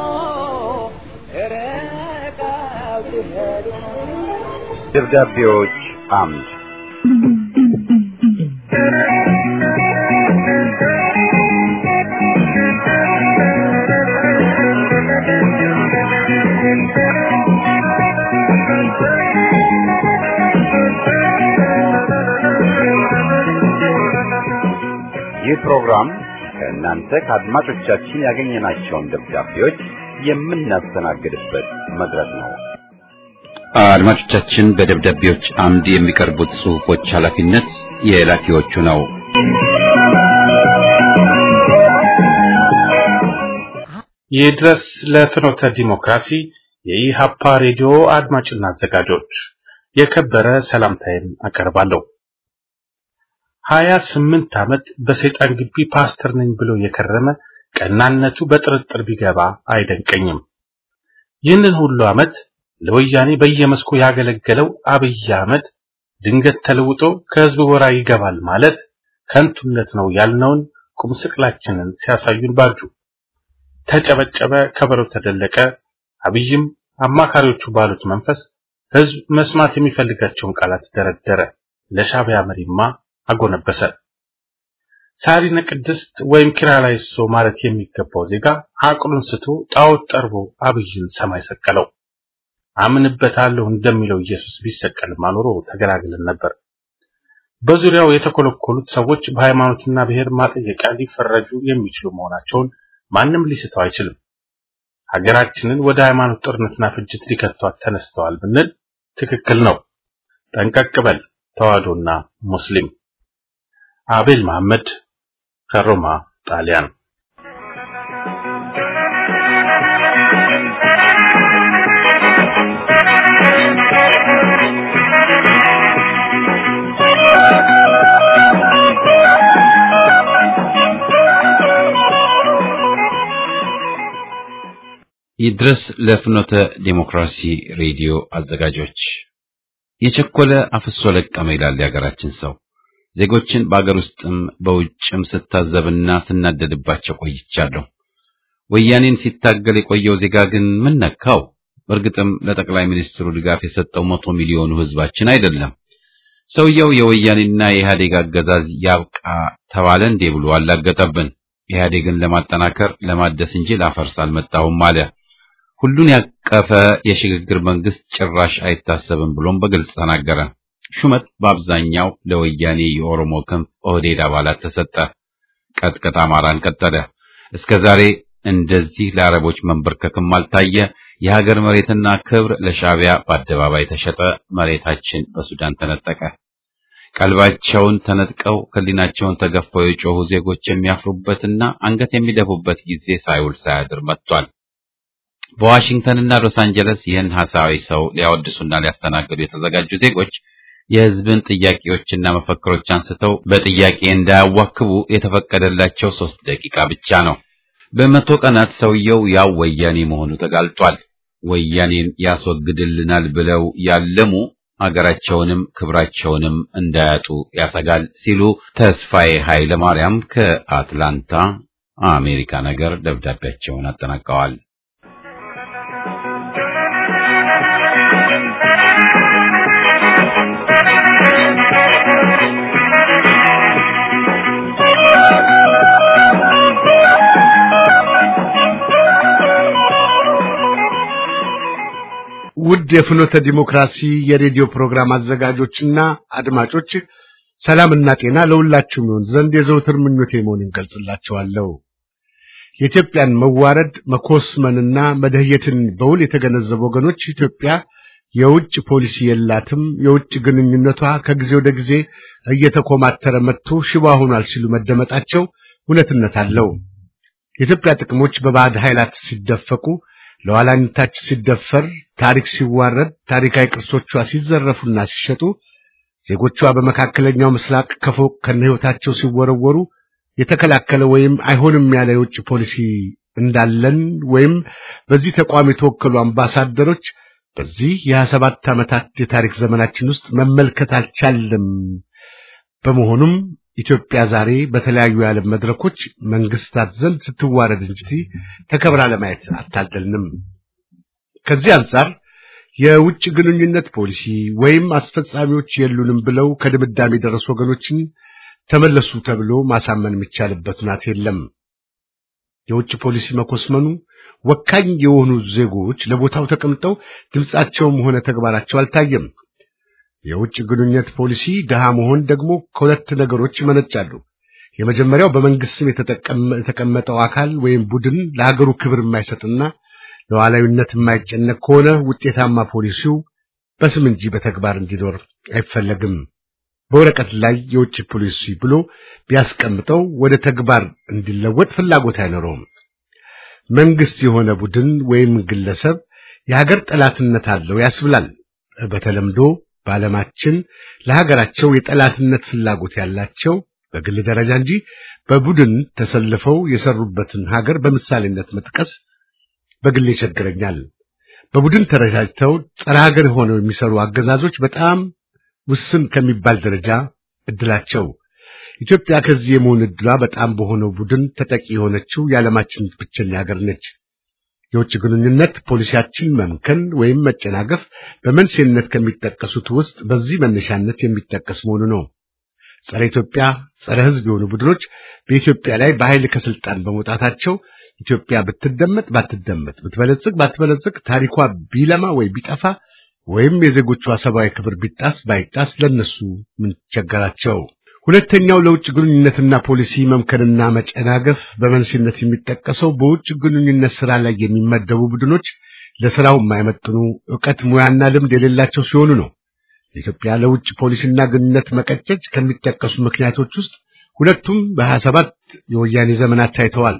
B: ርቀው ሲሄዱ
C: ደብዳቤዎች አምድ ይህ ፕሮግራም ከእናንተ ከአድማጮቻችን ያገኘናቸውን ደብዳቤዎች የምናስተናግድበት መድረክ ነው።
A: አድማጮቻችን በደብዳቤዎች አምድ የሚቀርቡት ጽሑፎች ኃላፊነት የላኪዎቹ ነው።
D: ይድረስ ለፍኖተ ዲሞክራሲ የኢሃፓ ሬዲዮ አድማጭና አዘጋጆች የከበረ ሰላምታዬን አቀርባለሁ። ሀያ ስምንት ዓመት በሰይጣን ግቢ ፓስተር ነኝ ብሎ የከረመ ቀናነቱ በጥርጥር ቢገባ አይደንቀኝም። ይህንን ሁሉ ዓመት ለወያኔ በየመስኩ ያገለገለው አብይ አህመድ ድንገት ተለውጦ ከህዝብ ጎራ ይገባል ማለት ከንቱነት ነው ያልነውን ቁም ስቅላችንን ሲያሳዩን ባጁ። ተጨበጨበ፣ ከበሮ ተደለቀ። አብይም አማካሪዎቹ ባሉት መንፈስ ህዝብ መስማት የሚፈልጋቸውን ቃላት ደረደረ። ለሻዕቢያ መሪማ አጎነበሰ። ሳሪነ ቅድስት ወይም ኪርያላይሶ ማለት የሚገባው ዜጋ አቅሉን ስቶ ጣዖት ጠርቦ አብይን ሰማይ ሰቀለው። አምንበታለሁ እንደሚለው ኢየሱስ ቢሰቀልማ ኖሮ ተገላግለን ነበር። በዙሪያው የተኮለኮሉት ሰዎች በሃይማኖትና ብሔር ማጠየቂያ ሊፈረጁ የሚችሉ መሆናቸውን ማንም ሊስተው አይችልም። ሀገራችንን ወደ ሃይማኖት ጦርነትና ፍጅት ሊከቷት ተነስተዋል ብንል ትክክል ነው። ጠንቀቅ በል ተዋህዶና ሙስሊም። አቤል መሐመድ ከሮማ ጣሊያን
A: ይድረስ ለፍኖተ ዴሞክራሲ ሬዲዮ አዘጋጆች የቸኮለ አፍሶ ለቀመ ይላል የሀገራችን ሰው። ዜጎችን በአገር ውስጥም በውጭም ስታዘብና ስናደድባቸው ቆይቻለሁ። ወያኔን ሲታገል የቆየው ዜጋ ግን ምን ነካው? በእርግጥም ለጠቅላይ ሚኒስትሩ ድጋፍ የሰጠው መቶ ሚሊዮኑ ህዝባችን አይደለም። ሰውየው የወያኔና የኢህአዴግ አገዛዝ ያብቃ ተባለ እንዴ ብሎ አላገጠብን። ኢህአዴግን ለማጠናከር ለማደስ እንጂ ላፈርስ አልመጣሁም አለ። ሁሉን ያቀፈ የሽግግር መንግስት ጭራሽ አይታሰብም ብሎም በግልጽ ተናገረ። ሹመት በአብዛኛው ለወያኔ የኦሮሞ ክንፍ ኦህዴድ አባላት ተሰጠ። ቀጥቀጥ አማራን ቀጠለ። እስከ ዛሬ እንደዚህ ለአረቦች መንበርከክም አልታየ። የሀገር መሬትና ክብር ለሻዕቢያ በአደባባይ ተሸጠ። መሬታችን በሱዳን ተነጠቀ። ቀልባቸውን ተነጥቀው ህሊናቸውን ተገፈው የጮሁ ዜጎች የሚያፍሩበትና አንገት የሚደፉበት ጊዜ ሳይውል ሳያድር መጥቷል። በዋሽንግተንና ሎስ አንጀለስ ይህን ሐሳዊ ሰው ሊያወድሱና ሊያስተናግዱ የተዘጋጁ ዜጎች የህዝብን ጥያቄዎችና መፈክሮች አንስተው በጥያቄ እንዳያዋክቡ የተፈቀደላቸው ሶስት ደቂቃ ብቻ ነው። በመቶ ቀናት ሰውየው ያው ወያኔ መሆኑ ተጋልጧል። ወያኔን ያስወግድልናል ብለው ያለሙ አገራቸውንም ክብራቸውንም እንዳያጡ ያሰጋል ሲሉ ተስፋዬ ኃይለ ማርያም ከአትላንታ አሜሪካ ነገር ደብዳቤያቸውን አጠናቀዋል።
E: ውድ የፍኖተ ዲሞክራሲ የሬዲዮ ፕሮግራም አዘጋጆችና አድማጮች ሰላምና ጤና ለሁላችሁም ይሆን ዘንድ የዘውትር ምኞቴ መሆኑን ገልጽላችኋለሁ። የኢትዮጵያን መዋረድ መኮስመንና መደህየትን በውል የተገነዘቡ ወገኖች ኢትዮጵያ የውጭ ፖሊሲ የላትም፣ የውጭ ግንኙነቷ ከጊዜ ወደ ጊዜ እየተኮማተረ መጥቶ ሽባ ሆኗል ሲሉ መደመጣቸው እውነትነት አለው። የኢትዮጵያ ጥቅሞች በባዕድ ኃይላት ሲደፈቁ ለኋላኝነታችን ሲደፈር፣ ታሪክ ሲዋረድ፣ ታሪካዊ ቅርሶቿ ሲዘረፉና ሲሸጡ፣ ዜጎቿ በመካከለኛው ምስራቅ ከፎቅ ከነህይወታቸው ሲወረወሩ የተከላከለ ወይም አይሆንም ያለ የውጭ ፖሊሲ እንዳለን ወይም በዚህ ተቋም የተወከሉ አምባሳደሮች በዚህ የሀያ ሰባት ዓመታት የታሪክ ዘመናችን ውስጥ መመልከት አልቻለም። በመሆኑም ኢትዮጵያ ዛሬ በተለያዩ የዓለም መድረኮች መንግስታት ዘንድ ስትዋረድ እንጂ ተከብራ ለማየት አታደልንም። ከዚህ አንጻር የውጭ ግንኙነት ፖሊሲ ወይም አስፈጻሚዎች የሉንም ብለው ከድምዳሜ የደረሱ ወገኖችን ተመለሱ ተብሎ ማሳመን የሚቻልበት ሁኔታ የለም። የውጭ ፖሊሲ መኮስመኑ ወካኝ የሆኑ ዜጎች ለቦታው ተቀምጠው ድምጻቸውም ሆነ ተግባራቸው አልታየም። የውጭ ግንኙነት ፖሊሲ ድሃ መሆን ደግሞ ከሁለት ነገሮች ይመነጫሉ። የመጀመሪያው በመንግስት ስም የተቀመጠው አካል ወይም ቡድን ለሀገሩ ክብር የማይሰጥና ለዋላዊነት የማይጨነቅ ከሆነ ውጤታማ ፖሊሲው በስም እንጂ በተግባር እንዲኖር አይፈለግም። በወረቀት ላይ የውጭ ፖሊሲ ብሎ ቢያስቀምጠው ወደ ተግባር እንዲለወጥ ፍላጎት አይኖረውም። መንግስት የሆነ ቡድን ወይም ግለሰብ የሀገር ጠላትነት አለው ያስብላል። በተለምዶ በዓለማችን ለሀገራቸው የጠላትነት ፍላጎት ያላቸው በግል ደረጃ እንጂ በቡድን ተሰልፈው የሰሩበትን ሀገር በምሳሌነት መጥቀስ በግል ይቸግረኛል። በቡድን ተረጃጅተው ጸረ ሀገር ሆነው የሚሰሩ አገዛዞች በጣም ውስን ከሚባል ደረጃ እድላቸው ኢትዮጵያ ከዚህ የመሆን እድሏ በጣም በሆነው ቡድን ተጠቂ የሆነችው የዓለማችን ብቸኛ ሀገር ነች። የውጭ ግንኙነት ፖሊሲያችን መምከን ወይም መጨናገፍ በመንስኤነት ከሚጠቀሱት ውስጥ በዚህ መነሻነት የሚጠቀስ መሆኑ ነው። ጸረ ኢትዮጵያ፣ ጸረ ሕዝብ የሆኑ ቡድኖች በኢትዮጵያ ላይ በኃይል ከስልጣን በመውጣታቸው ኢትዮጵያ ብትደመጥ ባትደመጥ፣ ብትበለጽግ ባትበለጽግ፣ ታሪኳ ቢለማ ወይ ቢጠፋ ወይም የዜጎቿ ሰብአዊ ክብር ቢጣስ ባይጣስ ለነሱ ምን ቸገራቸው? ሁለተኛው ለውጭ ግንኙነትና ፖሊሲ መምከንና መጨናገፍ በመንስኤነት የሚጠቀሰው በውጭ ግንኙነት ስራ ላይ የሚመደቡ ቡድኖች ለስራው የማይመጥኑ ዕውቀት፣ ሙያና ልምድ የሌላቸው ሲሆኑ ነው። ኢትዮጵያ ለውጭ ፖሊሲና ግንኙነት መቀጨጭ ከሚጠቀሱ ምክንያቶች ውስጥ ሁለቱም በሀያ ሰባት የወያኔ ዘመናት ታይተዋል።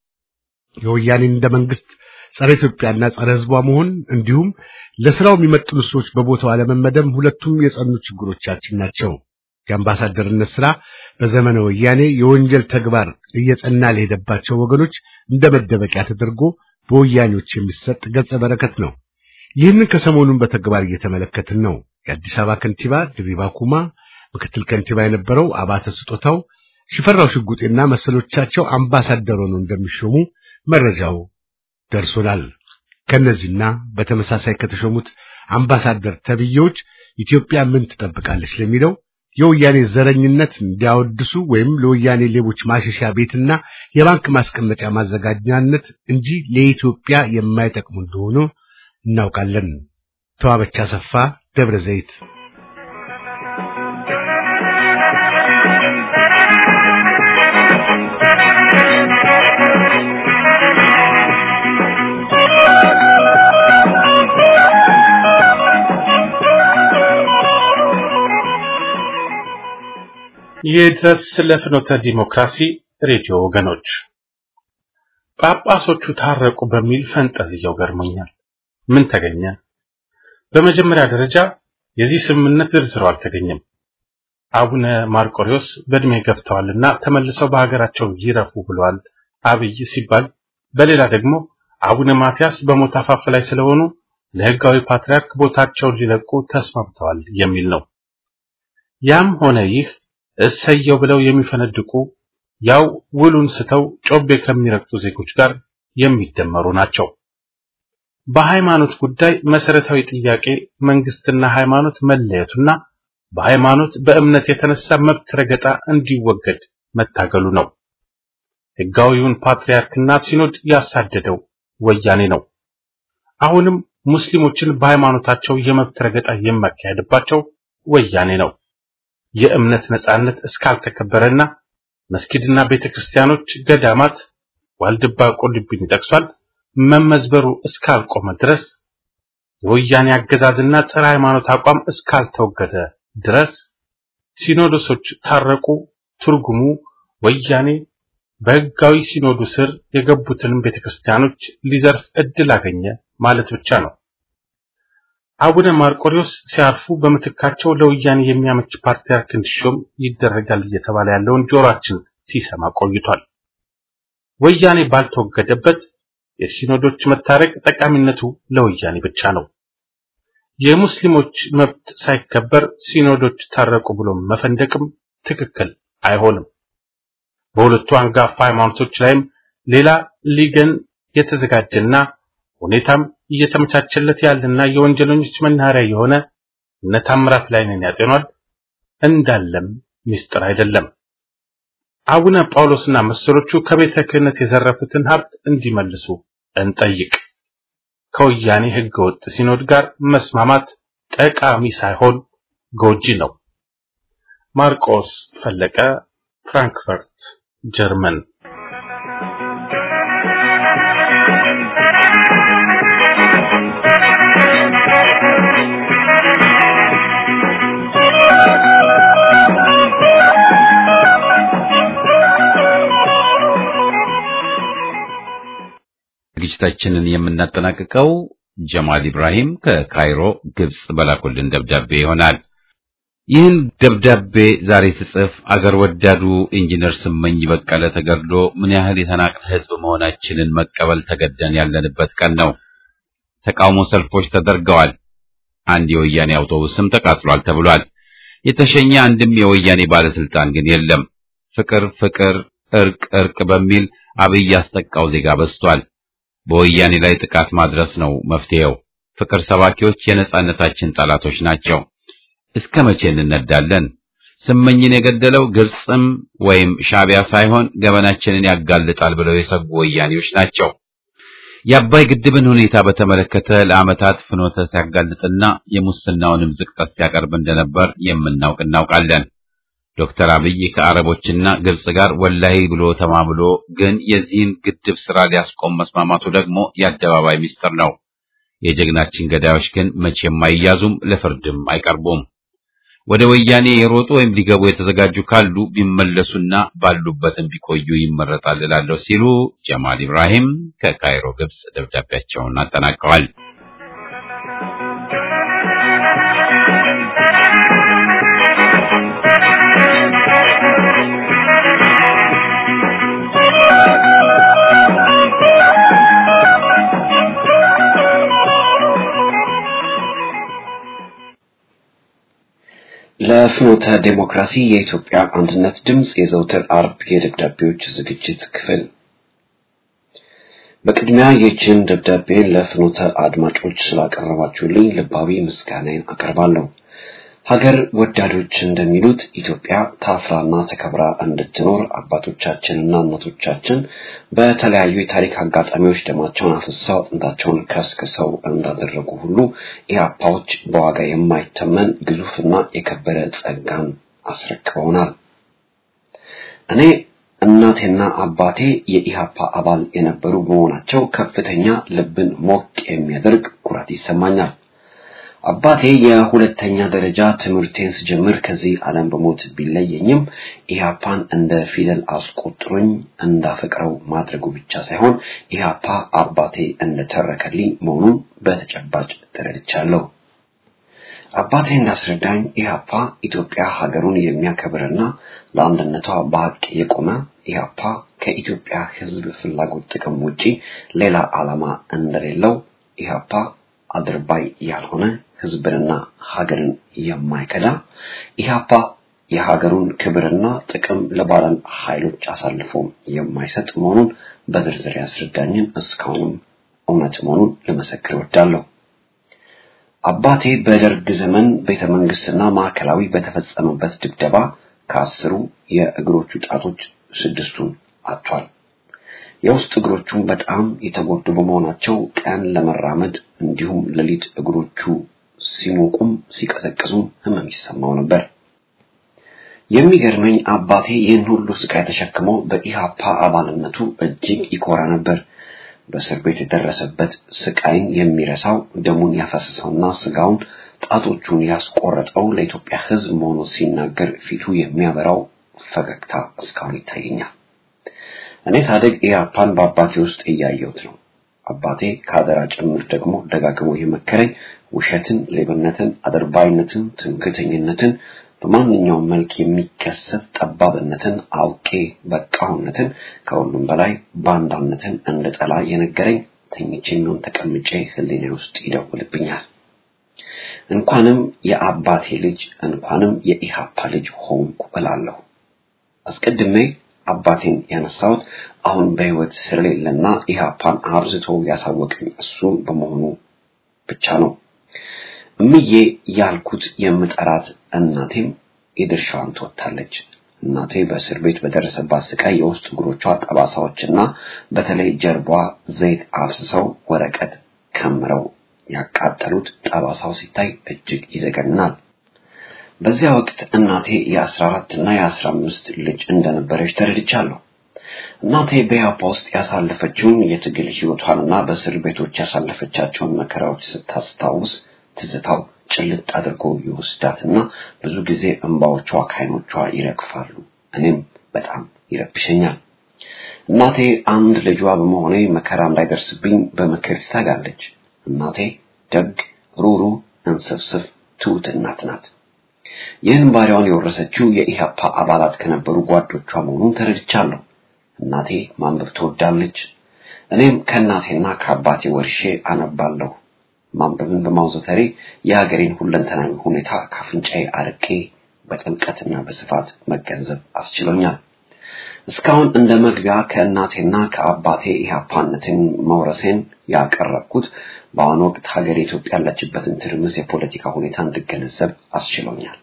E: የወያኔ እንደ መንግስት ጸረ ኢትዮጵያና ጸረ ሕዝቧ መሆን እንዲሁም ለስራው የሚመጥኑ ሰዎች በቦታው አለመመደብ ሁለቱም የጸኑ ችግሮቻችን ናቸው። የአምባሳደርነት ስራ በዘመነ ወያኔ የወንጀል ተግባር እየጸና ለሄደባቸው ወገኖች እንደ መደበቂያ ተደርጎ በወያኔዎች የሚሰጥ ገጸ በረከት ነው። ይህንን ከሰሞኑን በተግባር እየተመለከትን ነው። የአዲስ አበባ ከንቲባ ድሪባ ኩማ፣ ምክትል ከንቲባ የነበረው አባተ ስጦታው፣ ሽፈራው ሽጉጤና መሰሎቻቸው አምባሳደር ሆነው እንደሚሾሙ መረጃው ደርሶናል። ከነዚህና በተመሳሳይ ከተሾሙት አምባሳደር ተብዬዎች ኢትዮጵያ ምን ትጠብቃለች ለሚለው የወያኔ ዘረኝነት እንዲያወድሱ ወይም ለወያኔ ሌቦች ማሸሻ ቤትና የባንክ ማስቀመጫ ማዘጋጃነት እንጂ ለኢትዮጵያ የማይጠቅሙ እንደሆኑ እናውቃለን። ተዋበቻ ሰፋ ደብረ ዘይት
D: ይድረስ ለፍኖተ ዲሞክራሲ ሬዲዮ ወገኖች፣ ጳጳሶቹ ታረቁ በሚል ፈንጠዝያው ገርሞኛል። ምን ተገኘ? በመጀመሪያ ደረጃ የዚህ ስምምነት ዝርዝሩ አልተገኘም። አቡነ ማርቆሪዎስ በእድሜ ገፍተዋልና ተመልሰው በሀገራቸው ይረፉ ብለዋል አብይ ሲባል፣ በሌላ ደግሞ አቡነ ማትያስ በሞት አፋፍ ላይ ስለሆኑ ለሕጋዊ ፓትርያርክ ቦታቸውን ሊለቁ ተስማምተዋል የሚል ነው። ያም ሆነ ይህ እሰየው ብለው የሚፈነድቁ ያው ውሉን ስተው ጮቤ ከሚረግጡ ዜጎች ጋር የሚደመሩ ናቸው። በሃይማኖት ጉዳይ መሰረታዊ ጥያቄ መንግስትና ሃይማኖት መለየቱና በሃይማኖት በእምነት የተነሳ መብት ረገጣ እንዲወገድ መታገሉ ነው። ሕጋዊውን ፓትርያርክና ሲኖድ ያሳደደው ወያኔ ነው። አሁንም ሙስሊሞችን በሃይማኖታቸው የመብት ረገጣ የሚያካሄድባቸው ወያኔ ነው። የእምነት ነጻነት እስካልተከበረና መስጊድና ቤተክርስቲያኖች፣ ገዳማት፣ ዋልድባ ቁልቢን ይጠቅሷል መመዝበሩ እስካልቆመ ድረስ የወያኔ አገዛዝና ጸረ ሃይማኖት አቋም እስካልተወገደ ድረስ ሲኖዶሶች ታረቁ ትርጉሙ ወያኔ በሕጋዊ ሲኖዱ ስር የገቡትንም ቤተክርስቲያኖች ሊዘርፍ እድል አገኘ ማለት ብቻ ነው። አቡነ ማርቆሪዎስ ሲያርፉ በምትካቸው ለወያኔ የሚያመች ፓትርያርክ እንዲሾም ይደረጋል እየተባለ ያለውን ጆሮአችን ሲሰማ ቆይቷል። ወያኔ ባልተወገደበት የሲኖዶች መታረቅ ጠቃሚነቱ ለወያኔ ብቻ ነው። የሙስሊሞች መብት ሳይከበር ሲኖዶች ታረቁ ብሎ መፈንደቅም ትክክል አይሆንም። በሁለቱ አንጋፋ ሃይማኖቶች ላይም ሌላ ሊገን የተዘጋጀና ሁኔታም እየተመቻቸለት ያለና የወንጀለኞች መናኸሪያ የሆነ እነ ታምራት ላይነን ያጤኗል እንዳለም ምስጢር አይደለም። አቡነ ጳውሎስና መሰሎቹ ከቤተ ክህነት የዘረፉትን ሀብት እንዲመልሱ እንጠይቅ። ከወያኔ ህገወጥ ሲኖድ ጋር መስማማት ጠቃሚ ሳይሆን ጎጂ ነው። ማርቆስ ፈለቀ፣ ፍራንክፈርት ጀርመን።
A: ዝግጅታችንን የምናጠናቅቀው ጀማል ኢብራሂም ከካይሮ ግብጽ በላኩልን ደብዳቤ ይሆናል። ይህን ደብዳቤ ዛሬ ስጽፍ አገር ወዳዱ ኢንጂነር ስመኝ በቀለ ተገድሎ ምን ያህል የተናቅተ ህዝብ መሆናችንን መቀበል ተገደን ያለንበት ቀን ነው። ተቃውሞ ሰልፎች ተደርገዋል። አንድ የወያኔ አውቶቡስም ተቃጥሏል ተብሏል። የተሸኘ አንድም የወያኔ ባለስልጣን ግን የለም። ፍቅር ፍቅር፣ እርቅ እርቅ በሚል አብይ ያስጠቃው ዜጋ በዝቷል። በወያኔ ላይ ጥቃት ማድረስ ነው መፍትሄው። ፍቅር ሰባኪዎች የነጻነታችን ጠላቶች ናቸው። እስከ መቼ እንነዳለን? ስመኝን የገደለው ግብጽም ወይም ሻቢያ ሳይሆን ገበናችንን ያጋልጣል ብለው የሰጉ ወያኔዎች ናቸው። የአባይ ግድብን ሁኔታ በተመለከተ ለዓመታት ፍኖተ ሲያጋልጥና የሙስናውንም ዝቅጠት ሲያቀርብ እንደነበር የምናውቅ እናውቃለን። ዶክተር አብይ ከአረቦችና ግብጽ ጋር ወላሂ ብሎ ተማምሎ ግን የዚህን ግድብ ስራ ሊያስቆም መስማማቱ ደግሞ የአደባባይ ምስጢር ነው። የጀግናችን ገዳዮች ግን መቼም አይያዙም፣ ለፍርድም አይቀርቡም። ወደ ወያኔ የሮጡ ወይም ሊገቡ የተዘጋጁ ካሉ ቢመለሱና ባሉበትም ቢቆዩ ይመረጣል እላለሁ ሲሉ ጀማል ኢብራሂም ከካይሮ ግብጽ ደብዳቤያቸውን አጠናቀዋል።
F: ለፍኖተ ዴሞክራሲ የኢትዮጵያ አንድነት ድምፅ የዘውትር አርብ የደብዳቤዎች ዝግጅት ክፍል በቅድሚያ ይህችን ደብዳቤን ለፍኖተ አድማጮች ስላቀረባችሁልኝ ልባዊ ምስጋናን አቀርባለሁ። ሀገር ወዳዶች እንደሚሉት ኢትዮጵያ ታፍራና ተከብራ እንድትኖር አባቶቻችንና እናቶቻችን በተለያዩ የታሪክ አጋጣሚዎች ደማቸውን አፍሰው አጥንታቸውን ከስክሰው እንዳደረጉ ሁሉ ኢህአፓዎች በዋጋ የማይተመን ግዙፍና የከበረ ጸጋን አስረክበውናል። እኔ እናቴና አባቴ የኢህአፓ አባል የነበሩ በመሆናቸው ከፍተኛ ልብን ሞቅ የሚያደርግ ኩራት ይሰማኛል። አባቴ የሁለተኛ ደረጃ ትምህርቴን ስጀምር ከዚህ ዓለም በሞት ቢለየኝም ኢህአፓን እንደ ፊደል አስቆጥሮኝ እንዳፈቅረው ማድረጉ ብቻ ሳይሆን ኢህአፓ አባቴ እንደተረከልኝ መሆኑን በተጨባጭ ተረድቻለሁ። አባቴ እንዳስረዳኝ ኢህአፓ ኢትዮጵያ ሀገሩን የሚያከብርና ለአንድነቷ በሀቅ የቆመ ኢህአፓ ከኢትዮጵያ ሕዝብ ፍላጎት ጥቅም ውጪ ሌላ ዓላማ እንደሌለው ኢህአፓ አድርባይ ያልሆነ ህዝብንና ሀገርን የማይከዳ ኢህአፓ የሀገሩን ክብርና ጥቅም ለባዕዳን ኃይሎች አሳልፎ የማይሰጥ መሆኑን በዝርዝር ያስረዳኝን እስካሁንም እውነት መሆኑን ልመሰክር እወዳለሁ። አባቴ በደርግ ዘመን ቤተ መንግስትና ማዕከላዊ በተፈጸመበት ድብደባ ከአስሩ የእግሮቹ ጣቶች ስድስቱን አጥቷል። የውስጥ እግሮቹን በጣም የተጎዱ በመሆናቸው ቀን ለመራመድ እንዲሁም ሌሊት እግሮቹ ሲሞቁም ሲቀዘቅዙም ህመም ይሰማው ነበር። የሚገርመኝ አባቴ ይህን ሁሉ ስቃይ ተሸክሞ በኢሃፓ አባልነቱ እጅግ ይኮራ ነበር። በእስር ቤት የደረሰበት ስቃይን የሚረሳው ደሙን ያፈሰሰውና ስጋውን ጣቶቹን ያስቆረጠው ለኢትዮጵያ ህዝብ መሆኑ ሲናገር ፊቱ የሚያበራው ፈገግታ እስካሁን ይታየኛል። እኔ ሳደግ ኢህአፓን በአባቴ ውስጥ እያየሁት ነው። አባቴ ከአደራ ጭምር ደግሞ ደጋግሞ የመከረኝ ውሸትን፣ ሌብነትን፣ አድርባይነትን፣ ትምክህተኝነትን፣ በማንኛውም መልክ የሚከሰት ጠባብነትን፣ አውቄ በቃሁነትን፣ ከሁሉም በላይ ባንዳነትን እንደጠላ የነገረኝ ተኝቼ የሚሆን ተቀምጬ ህሊና ውስጥ ይደውልብኛል። እንኳንም የአባቴ ልጅ እንኳንም የኢህአፓ ልጅ ሆንኩ እላለሁ። አስቀድሜ አባቴን ያነሳሁት አሁን በህይወት ስለሌለና ኢህአፓን አብዝቶ ያሳወቀኝ እሱ በመሆኑ ብቻ ነው። እምዬ ያልኩት የምጠራት እናቴም የድርሻዋን ትወጣለች። እናቴ በእስር ቤት በደረሰባት ስቃይ የውስጥ እግሮቿ ጠባሳዎችና በተለይ ጀርባዋ ዘይት አፍስሰው ወረቀት ከምረው ያቃጠሉት ጠባሳው ሲታይ እጅግ ይዘገንናል። በዚያ ወቅት እናቴ የአስራ አራት እና የአስራ አምስት ልጅ እንደነበረች ተረድቻለሁ። እናቴ በያፓ ውስጥ ያሳለፈችውን የትግል ህይወቷንና በእስር ቤቶች ያሳለፈቻቸውን መከራዎች ስታስታውስ ትዝታው ጭልጥ አድርጎ ይወስዳትና ብዙ ጊዜ እንባዎቿ ከዓይኖቿ ይረግፋሉ። እኔም በጣም ይረብሸኛል። እናቴ አንድ ልጇ በመሆኔ መከራ እንዳይደርስብኝ በምክር ትታጋለች። እናቴ ደግ፣ ሩሩ፣ እንስፍስፍ፣ ትሁት እናት ናት። ይህን ባሪያዋን የወረሰችው የኢህአፓ አባላት ከነበሩ ጓዶቿ መሆኑን ተረድቻለሁ። እናቴ ማንበብ ትወዳለች። እኔም ከእናቴና ከአባቴ ወርሼ አነባለሁ። ማንበብን በማውዘተሬ የሀገሬን ሁለንተናዊ ሁኔታ ካፍንጫዬ አርቄ በጥልቀትና በስፋት መገንዘብ አስችሎኛል። እስካሁን እንደ መግቢያ ከእናቴና ከአባቴ ኢህአፓነትን መውረሴን ያቀረብኩት በአሁኑ ወቅት ሀገር ኢትዮጵያ ያለችበትን ትርምስ የፖለቲካ ሁኔታ እንድገነዘብ አስችሎኛል።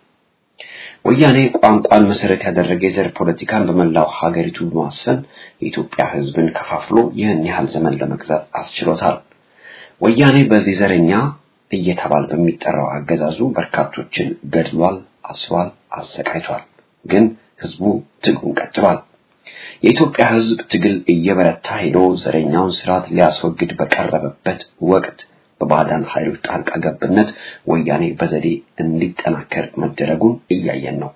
F: ወያኔ ቋንቋን መሰረት ያደረገ የዘር ፖለቲካን በመላው ሀገሪቱ በማስፈን የኢትዮጵያ ሕዝብን ከፋፍሎ ይህን ያህል ዘመን ለመግዛት አስችሎታል። ወያኔ በዚህ ዘረኛ እየተባል በሚጠራው አገዛዙ በርካቶችን ገድሏል፣ አስሯል፣ አሰቃይቷል። ግን ህዝቡ ትግሉን ቀጥሏል። የኢትዮጵያ ህዝብ ትግል እየበረታ ሄዶ ዘረኛውን ስርዓት ሊያስወግድ በቀረበበት ወቅት በባዕዳን ኃይሎች ጣልቃ ገብነት ወያኔ በዘዴ እንዲጠናከር መደረጉን እያየን ነው።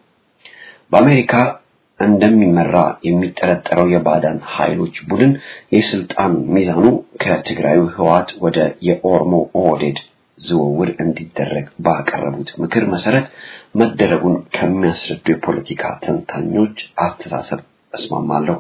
F: በአሜሪካ እንደሚመራ የሚጠረጠረው የባዕዳን ኃይሎች ቡድን የስልጣን ሚዛኑ ከትግራዩ ህወሓት ወደ የኦሮሞ ኦህዴድ ዝውውር እንዲደረግ ባቀረቡት ምክር መሰረት መደረጉን ከሚያስረዱ የፖለቲካ ተንታኞች አስተሳሰብ እስማማለሁ።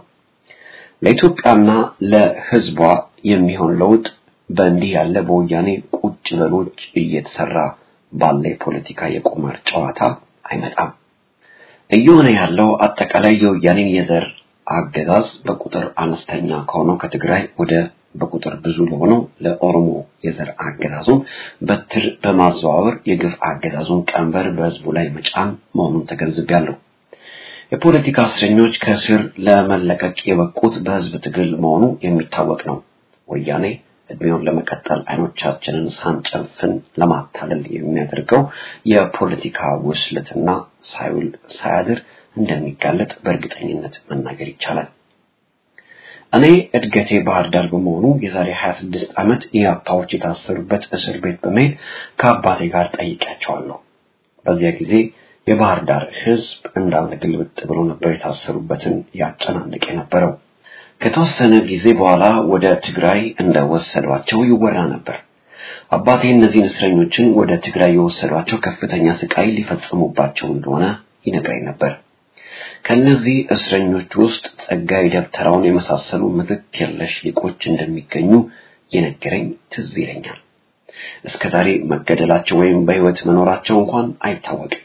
F: ለኢትዮጵያና ለህዝቧ የሚሆን ለውጥ በእንዲህ ያለ በወያኔ ቁጭ በሎች እየተሰራ ባለ የፖለቲካ የቁማር ጨዋታ አይመጣም። እየሆነ ያለው አጠቃላይ የወያኔን የዘር አገዛዝ በቁጥር አነስተኛ ከሆነው ከትግራይ ወደ በቁጥር ብዙ ለሆነው ለኦሮሞ የዘር አገዛዙን በትር በማዘዋወር የግፍ አገዛዙን ቀንበር በህዝቡ ላይ መጫን መሆኑን ተገንዝቤያለሁ። የፖለቲካ እስረኞች ከእስር ለመለቀቅ የበቁት በህዝብ ትግል መሆኑ የሚታወቅ ነው። ወያኔ እድሜውን ለመቀጠል አይኖቻችንን ሳንጨፍን ለማታለል የሚያደርገው የፖለቲካ ውስልትና ሳይውል ሳያድር እንደሚጋለጥ በእርግጠኝነት መናገር ይቻላል። እኔ እድገቴ ባህር ዳር በመሆኑ የዛሬ 26 ዓመት ኢያፓዎች የታሰሩበት እስር ቤት በመሄድ ከአባቴ ጋር ጠይቄያቸዋለሁ። በዚያ ጊዜ የባህር ዳር ህዝብ እንዳለ ግልብጥ ብሎ ነበር የታሰሩበትን ያጨናንቅ የነበረው። ከተወሰነ ጊዜ በኋላ ወደ ትግራይ እንደወሰዷቸው ይወራ ነበር። አባቴ እነዚህን እስረኞችን ወደ ትግራይ የወሰዷቸው ከፍተኛ ስቃይ ሊፈጽሙባቸው እንደሆነ ይነግረኝ ነበር። ከነዚህ እስረኞች ውስጥ ጸጋይ ደብተራውን የመሳሰሉ ምትክ የለሽ ሊቆች እንደሚገኙ የነገረኝ ትዝ ይለኛል። እስከዛሬ መገደላቸው ወይም በህይወት መኖራቸው እንኳን አይታወቅም።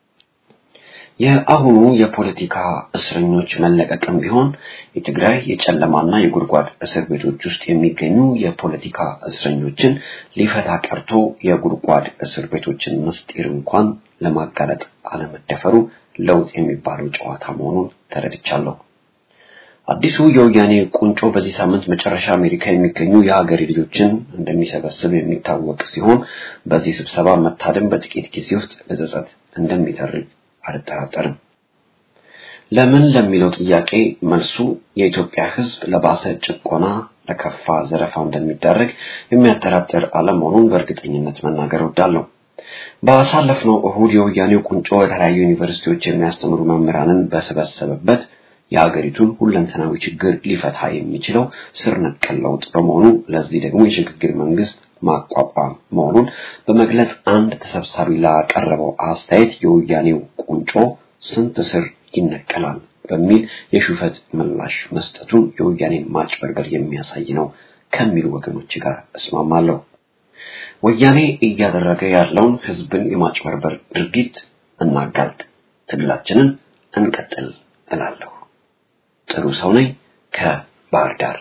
F: የአሁኑ የፖለቲካ እስረኞች መለቀቅም ቢሆን የትግራይ የጨለማና የጉድጓድ እስር ቤቶች ውስጥ የሚገኙ የፖለቲካ እስረኞችን ሊፈታ ቀርቶ የጉድጓድ እስር ቤቶችን ምስጢር እንኳን ለማጋለጥ አለመደፈሩ ለውጥ የሚባለው ጨዋታ መሆኑን ተረድቻለሁ። አዲሱ የወያኔ ቁንጮ በዚህ ሳምንት መጨረሻ አሜሪካ የሚገኙ የሀገሬ ልጆችን እንደሚሰበስብ የሚታወቅ ሲሆን በዚህ ስብሰባ መታደም በጥቂት ጊዜ ውስጥ ለጸጸት እንደሚደርግ አልጠራጠርም። ለምን ለሚለው ጥያቄ መልሱ የኢትዮጵያ ሕዝብ ለባሰ ጭቆና፣ ለከፋ ዘረፋ እንደሚዳረግ የሚያጠራጥር አለመሆኑን በእርግጠኝነት መናገር እወዳለሁ። ባሳለፍነው እሁድ የወያኔው ቁንጮ የተለያዩ ዩኒቨርሲቲዎች የሚያስተምሩ መምህራንን በሰበሰበበት የሀገሪቱን ሁለንተናዊ ችግር ሊፈታ የሚችለው ስር ነቀል ለውጥ በመሆኑ ለዚህ ደግሞ የሽግግር መንግስት ማቋቋም መሆኑን በመግለጽ አንድ ተሰብሳቢ ላቀረበው አስተያየት የወያኔው ቁንጮ ስንት ስር ይነቀላል በሚል የሹፈት ምላሽ መስጠቱን የወያኔን ማጭበርበር የሚያሳይ ነው ከሚሉ ወገኖች ጋር እስማማለሁ። ወያኔ እያደረገ ያለውን ህዝብን የማጭበርበር ድርጊት እናጋልጥ፣ ትግላችንን እንቀጥል እላለሁ። ጥሩ ሰው ነኝ ከባህር ዳር።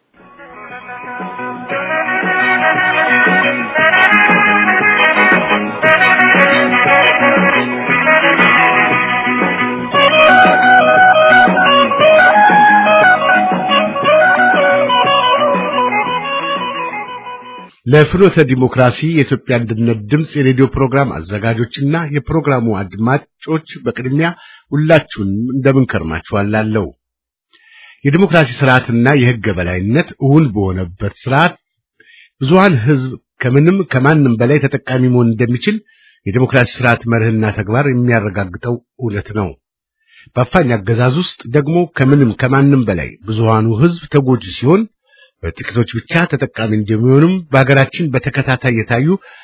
E: ለፍኖተ ዲሞክራሲ የኢትዮጵያ አንድነት ድምፅ የሬዲዮ ፕሮግራም አዘጋጆችና የፕሮግራሙ አድማጮች በቅድሚያ ሁላችሁንም እንደምን ከርማችኋላለሁ። የዲሞክራሲ ስርዓትና የህገ በላይነት እውን በሆነበት ስርዓት ብዙሃን ህዝብ ከምንም ከማንም በላይ ተጠቃሚ መሆን እንደሚችል የዲሞክራሲ ስርዓት መርህና ተግባር የሚያረጋግጠው እውነት ነው። በአፋኝ አገዛዝ ውስጥ ደግሞ ከምንም ከማንም በላይ ብዙሃኑ ህዝብ ተጎጂ ሲሆን በጥቂቶች ብቻ ተጠቃሚ እንደሚሆኑም በሀገራችን በተከታታይ የታዩ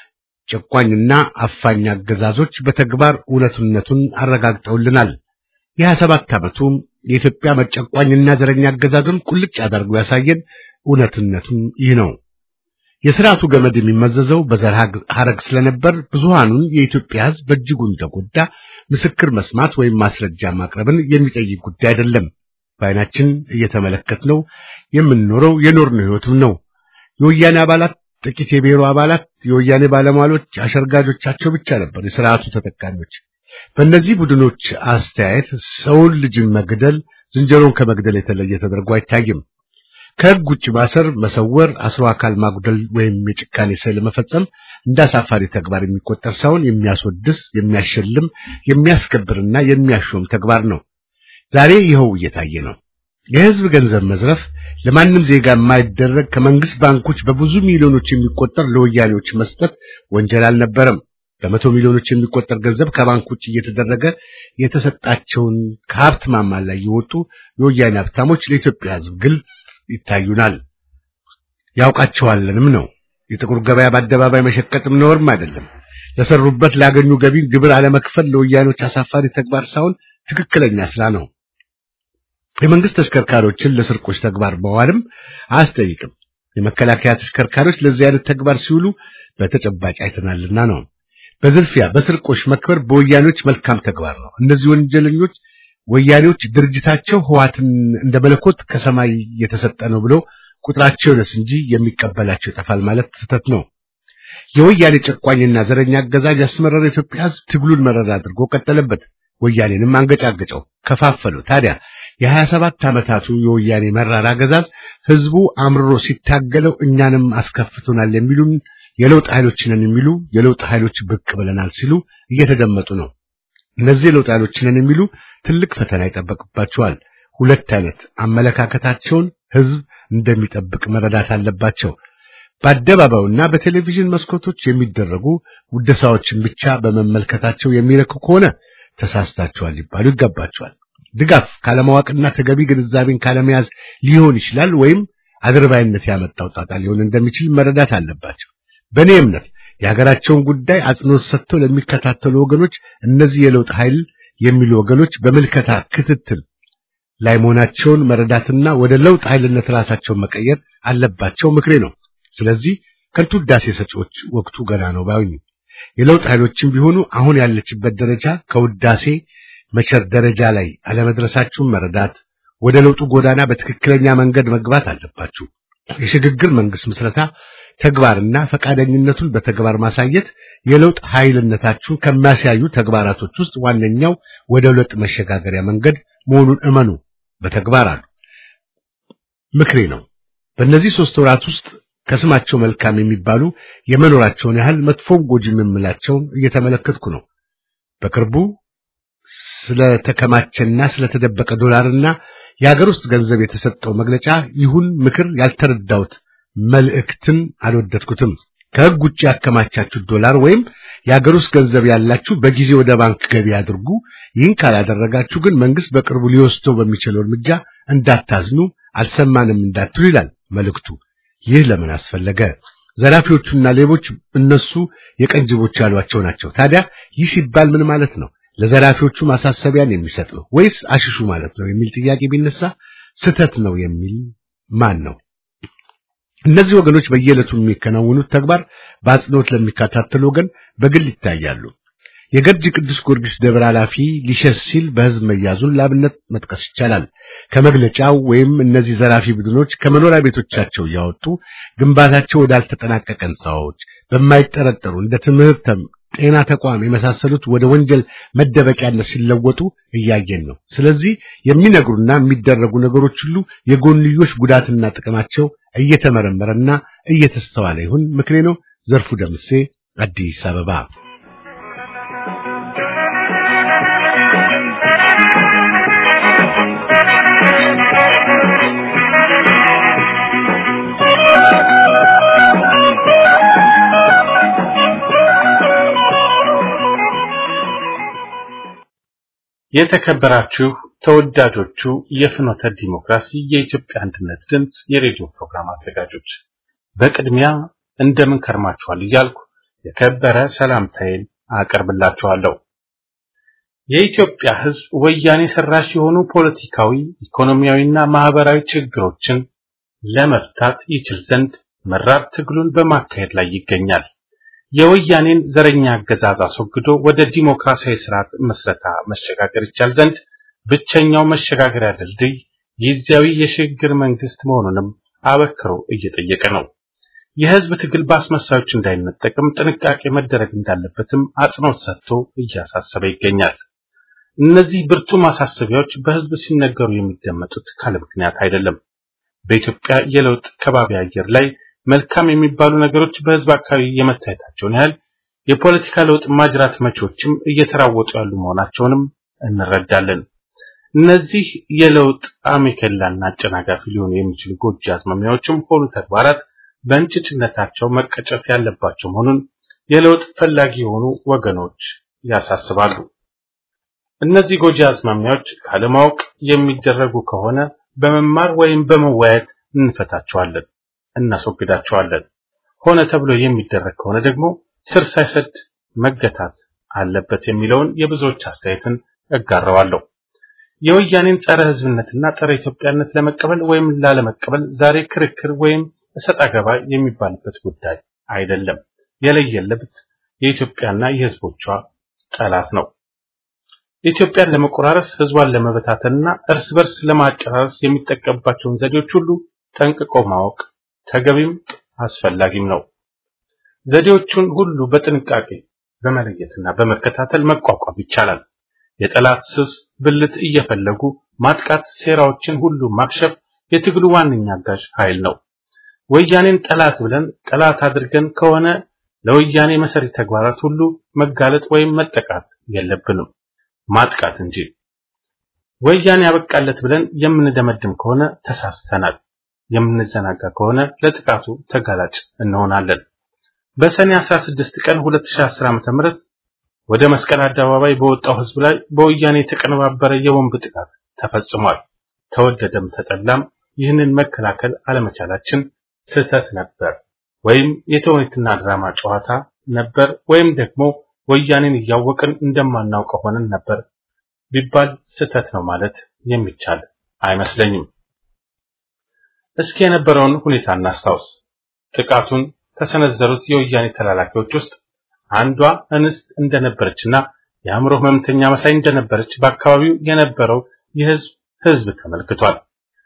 E: ጨቋኝና አፋኝ አገዛዞች በተግባር እውነቱነቱን አረጋግጠውልናል። የሀያ ሰባት ዓመቱ የኢትዮጵያ መጨቋኝና ዘረኛ አገዛዝም ቁልጭ አድርጎ ያሳየን እውነትነቱም ይህ ነው። የስርዓቱ ገመድ የሚመዘዘው በዘር ሐረግ ስለነበር ብዙሃኑን የኢትዮጵያ ህዝብ በእጅጉን ተጎዳ። ምስክር መስማት ወይም ማስረጃ ማቅረብን የሚጠይቅ ጉዳይ አይደለም። በዓይናችን እየተመለከትነው የምንኖረው የኖርነው ህይወትም ነው። የወያኔ አባላት፣ ጥቂት የብሔሩ አባላት፣ የወያኔ ባለሟሎች፣ አሸርጋጆቻቸው ብቻ ነበር የስርዓቱ ተጠቃሚዎች። በእነዚህ ቡድኖች አስተያየት ሰውን ልጅን መግደል ዝንጀሮን ከመግደል የተለየ ተደርጎ አይታይም። ከህግ ውጭ ማሰር፣ መሰወር፣ አስሮ አካል ማጉደል ወይም የጭካኔ ስዕል መፈጸም እንደ አሳፋሪ ተግባር የሚቆጠር ሳይሆን የሚያስወድስ፣ የሚያሸልም፣ የሚያስከብርና የሚያሾም ተግባር ነው። ዛሬ ይኸው እየታየ ነው። የህዝብ ገንዘብ መዝረፍ ለማንም ዜጋ የማይደረግ ከመንግስት ባንኮች በብዙ ሚሊዮኖች የሚቆጠር ለወያኔዎች መስጠት ወንጀል አልነበረም። በመቶ ሚሊዮኖች የሚቆጠር ገንዘብ ከባንክ ውጭ እየተደረገ የተሰጣቸውን ከሀብት ማማ ላይ የወጡ የወያኔ ሀብታሞች ለኢትዮጵያ ህዝብ ግልጽ ይታዩናል፣ ያውቃቸዋለንም ነው። የጥቁር ገበያ በአደባባይ መሸቀጥም ነውርም አይደለም። ለሰሩበት ላገኙ ገቢ ግብር አለመክፈል ለወያኔዎች አሳፋሪ ተግባር ሳይሆን ትክክለኛ ስራ ነው። የመንግስት ተሽከርካሪዎችን ለስርቆች ተግባር መዋልም አያስጠይቅም። የመከላከያ ተሽከርካሪዎች ለዚህ አይነት ተግባር ሲውሉ በተጨባጭ አይተናልና ነው። በዝርፊያ በስርቆሽ መክበር በወያኔዎች መልካም ተግባር ነው። እነዚህ ወንጀለኞች ወያኔዎች ድርጅታቸው ህዋትን እንደ መለኮት ከሰማይ የተሰጠ ነው ብለው ቁጥራቸው ይነስ እንጂ የሚቀበላቸው ይጠፋል ማለት ስህተት ነው። የወያኔ ጨቋኝና ዘረኛ አገዛዝ ያስመረረ ኢትዮጵያ ህዝብ ትግሉን መረር አድርጎ ቀጠለበት። ወያኔንም አንገጫገጨው፣ ከፋፈለው። ታዲያ የሀያ ሰባት ዓመታቱ የወያኔ መራር አገዛዝ ህዝቡ አምርሮ ሲታገለው እኛንም አስከፍቶናል የሚሉን የለውጥ ኃይሎች ነን የሚሉ የለውጥ ኃይሎች ብቅ ብለናል ሲሉ እየተደመጡ ነው። እነዚህ የለውጥ ኃይሎች ነን የሚሉ ትልቅ ፈተና ይጠበቅባቸዋል። ሁለት አይነት አመለካከታቸውን ህዝብ እንደሚጠብቅ መረዳት አለባቸው። በአደባባዩና በቴሌቪዥን መስኮቶች የሚደረጉ ውደሳዎችን ብቻ በመመልከታቸው የሚረኩ ከሆነ ተሳስታቸዋል ሊባሉ ይገባቸዋል። ድጋፍ ካለማወቅና ተገቢ ግንዛቤን ካለመያዝ ሊሆን ይችላል፣ ወይም አድርባይነት ያመጣው ጣጣ ሊሆን እንደሚችል መረዳት አለባቸው። በእኔ እምነት የሀገራቸውን ጉዳይ አጽንኦት ሰጥተው ለሚከታተሉ ወገኖች እነዚህ የለውጥ ኃይል የሚሉ ወገኖች በምልከታ ክትትል ላይ መሆናቸውን መረዳትና ወደ ለውጥ ኃይልነት ራሳቸውን መቀየር አለባቸው ምክሬ ነው። ስለዚህ ከንቱ ውዳሴ ሰጪዎች ወቅቱ ገና ነው ባዩኝ። የለውጥ ኃይሎችም ቢሆኑ አሁን ያለችበት ደረጃ ከውዳሴ መቸር ደረጃ ላይ አለመድረሳችሁን መረዳት፣ ወደ ለውጡ ጎዳና በትክክለኛ መንገድ መግባት አለባችሁ። የሽግግር መንግስት ምስረታ ተግባርና ፈቃደኝነቱን በተግባር ማሳየት የለውጥ ኃይልነታችሁን ከሚያሳዩ ተግባራቶች ውስጥ ዋነኛው ወደ ለውጥ መሸጋገሪያ መንገድ መሆኑን እመኑ። በተግባር አሉ ምክሬ ነው። በእነዚህ ሶስት ወራት ውስጥ ከስማቸው መልካም የሚባሉ የመኖራቸውን ያህል መጥፎም ጎጂ የምላቸውን እየተመለከትኩ ነው። በቅርቡ ስለተከማቸና ስለተደበቀ ዶላርና የሀገር ውስጥ ገንዘብ የተሰጠው መግለጫ ይሁን ምክር ያልተረዳሁት መልእክትን አልወደድኩትም። ከሕግ ውጭ ያከማቻችሁት ዶላር ወይም የሀገር ውስጥ ገንዘብ ያላችሁ በጊዜ ወደ ባንክ ገቢ አድርጉ። ይህን ካላደረጋችሁ ግን መንግስት በቅርቡ ሊወስደው በሚችለው እርምጃ እንዳታዝኑ፣ አልሰማንም እንዳትሉ ይላል መልእክቱ። ይህ ለምን አስፈለገ? ዘራፊዎቹና ሌቦች እነሱ የቀንጅቦች ያሏቸው ናቸው። ታዲያ ይህ ሲባል ምን ማለት ነው? ለዘራፊዎቹ ማሳሰቢያን የሚሰጥ ነው ወይስ አሽሹ ማለት ነው የሚል ጥያቄ ቢነሳ ስህተት ነው የሚል ማን ነው? እነዚህ ወገኖች በየዕለቱ የሚከናወኑት ተግባር በአጽንኦት ለሚከታተሉ ወገን በግል ይታያሉ። የገርጂ ቅዱስ ጊዮርጊስ ደብረ ኃላፊ ሊሸሽ ሲል በህዝብ መያዙን ለአብነት መጥቀስ ይቻላል። ከመግለጫው ወይም እነዚህ ዘራፊ ቡድኖች ከመኖሪያ ቤቶቻቸው እያወጡ ግንባታቸው ወዳልተጠናቀቀ ህንፃዎች በማይጠረጠሩ እንደ ትምህርት፣ ጤና ተቋም የመሳሰሉት ወደ ወንጀል መደበቂያነት ሲለወጡ እያየን ነው። ስለዚህ የሚነግሩና የሚደረጉ ነገሮች ሁሉ የጎንዮሽ ጉዳትና ጥቅማቸው እየተመረመረና እየተስተዋለ ይሁን ምክሬ ነው። ዘርፉ ደምሴ አዲስ አበባ።
D: የተከበራችሁ ተወዳጆቹ የፍኖተ ዲሞክራሲ የኢትዮጵያ አንድነት ድምፅ የሬዲዮ ፕሮግራም አዘጋጆች በቅድሚያ እንደምን ከርማችኋል እያልኩ የከበረ ሰላምታዬን አቀርብላችኋለሁ። የኢትዮጵያ ሕዝብ ወያኔ ሰራሽ የሆኑ ፖለቲካዊ፣ ኢኮኖሚያዊና ማህበራዊ ችግሮችን ለመፍታት ይችል ዘንድ መራር ትግሉን በማካሄድ ላይ ይገኛል። የወያኔን ዘረኛ አገዛዝ አስወግዶ ወደ ዲሞክራሲያዊ ስርዓት መስረታ መሸጋገር ይቻል ዘንድ ብቸኛው መሸጋገሪያ ድልድይ ጊዜያዊ የሽግግር መንግስት መሆኑንም አበክሮ እየጠየቀ ነው። የህዝብ ትግል በአስመሳዮች እንዳይነጠቅም ጥንቃቄ መደረግ እንዳለበትም አጽንኦት ሰጥቶ እያሳሰበ ይገኛል። እነዚህ ብርቱ ማሳሰቢያዎች በህዝብ ሲነገሩ የሚደመጡት ካለ ምክንያት አይደለም። በኢትዮጵያ የለውጥ ከባቢ አየር ላይ መልካም የሚባሉ ነገሮች በህዝብ አካባቢ የመታየታቸውን ያህል የፖለቲካ ለውጥ ማጅራት መቾችም እየተራወጡ ያሉ መሆናቸውንም እንረዳለን። እነዚህ የለውጥ አሜከላና አጨናጋፊ ሊሆኑ የሚችሉ ጎጂ አዝማሚያዎችም ሆኑ ተግባራት በእንጭጭነታቸው መቀጨት ያለባቸው መሆኑን የለውጥ ፈላጊ የሆኑ ወገኖች ያሳስባሉ። እነዚህ ጎጂ አዝማሚያዎች ካለማወቅ የሚደረጉ ከሆነ በመማር ወይም በመወያየት እንፈታቸዋለን፣ እናስወግዳቸዋለን። ሆነ ተብሎ የሚደረግ ከሆነ ደግሞ ስር ሳይሰድ መገታት አለበት የሚለውን የብዙዎች አስተያየትን እጋራዋለሁ። የወያኔን ጸረ ህዝብነትና ጸረ ኢትዮጵያነት ለመቀበል ወይም ላለመቀበል ዛሬ ክርክር ወይም እሰጥ አገባ የሚባልበት ጉዳይ አይደለም። የለየለት የኢትዮጵያና የህዝቦቿ ጠላት ነው። ኢትዮጵያን ለመቆራረስ ህዝቧን ለመበታተንና እርስ በርስ ለማጨራረስ የሚጠቀምባቸውን ዘዴዎች ሁሉ ጠንቅቆ ማወቅ ተገቢም አስፈላጊም ነው። ዘዴዎቹን ሁሉ በጥንቃቄ በመለየትና በመከታተል መቋቋም ይቻላል። የጠላት ስስ ብልት እየፈለጉ ማጥቃት፣ ሴራዎችን ሁሉ ማክሸፍ የትግሉ ዋነኛ አጋዥ ኃይል ነው። ወያኔን ጠላት ብለን ጠላት አድርገን ከሆነ ለወያኔ መሰሪ ተግባራት ሁሉ መጋለጥ ወይም መጠቃት የለብንም፣ ማጥቃት እንጂ። ወያኔ ያበቃለት ብለን የምንደመድም ከሆነ ተሳስተናል። የምንዘናጋ ከሆነ ለጥቃቱ ተጋላጭ እንሆናለን። በሰኔ 16 ቀን 2010 ዓ.ም ወደ መስቀል አደባባይ በወጣው ህዝብ ላይ በወያኔ የተቀነባበረ የቦምብ ጥቃት ተፈጽሟል። ተወደደም ተጠላም ይህንን መከላከል አለመቻላችን ስህተት ነበር፣ ወይም የተውኔትና ድራማ ጨዋታ ነበር፣ ወይም ደግሞ ወያኔን እያወቅን እንደማናውቀው ሆነን ነበር ቢባል ስህተት ነው ማለት የሚቻል አይመስለኝም። እስኪ የነበረውን ሁኔታ እናስታውስ። ጥቃቱን ከሰነዘሩት የወያኔ ተላላኪዎች ውስጥ አንዷ እንስት እንደነበረችና የአእምሮ ህመምተኛ መሳይ እንደነበረች በአካባቢው የነበረው የህዝብ ህዝብ ተመልክቷል።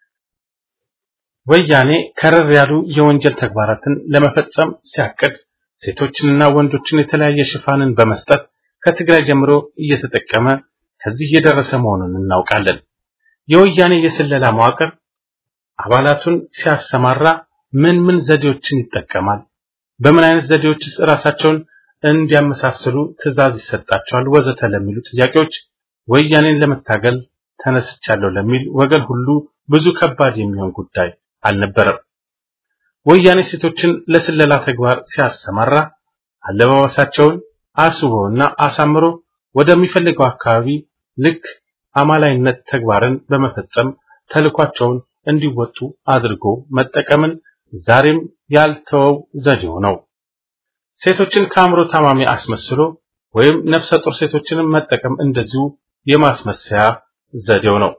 D: ወያኔ ከረር ያሉ የወንጀል ተግባራትን ለመፈጸም ሲያቅድ ሴቶችንና ወንዶችን የተለያየ ሽፋንን በመስጠት ከትግራይ ጀምሮ እየተጠቀመ ከዚህ የደረሰ መሆኑን እናውቃለን። የወያኔ የስለላ መዋቅር አባላቱን ሲያሰማራ ምን ምን ዘዴዎችን ይጠቀማል? በምን አይነት ዘዴዎችስ ራሳቸውን እንዲያመሳስሉ ትዕዛዝ ይሰጣቸዋል? ወዘተ ለሚሉ ጥያቄዎች ወያኔን ለመታገል ተነስቻለሁ ለሚል ወገን ሁሉ ብዙ ከባድ የሚሆን ጉዳይ አልነበረም። ወያኔ ሴቶችን ለስለላ ተግባር ሲያሰማራ አለባበሳቸውን አስቦና አሳምሮ ወደሚፈልገው አካባቢ ልክ አማላይነት ተግባርን በመፈጸም ተልኳቸውን እንዲወጡ አድርጎ መጠቀምን ዛሬም ያልተወው ዘዴው ነው። ሴቶችን ከአእምሮ ታማሚ አስመስሎ ወይም ነፍሰ ጡር ሴቶችንም መጠቀም እንደዚሁ የማስመሰያ ዘዴው ነው።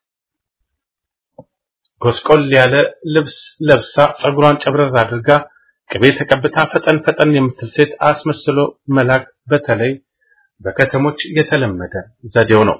D: ጎስቆል ያለ ልብስ ለብሳ ጸጉሯን ጨብረር አድርጋ ቅቤ ተቀብታ ፈጠን ፈጠን የምትል ሴት አስመስሎ መላክ በተለይ በከተሞች የተለመደ ዘዴው ነው።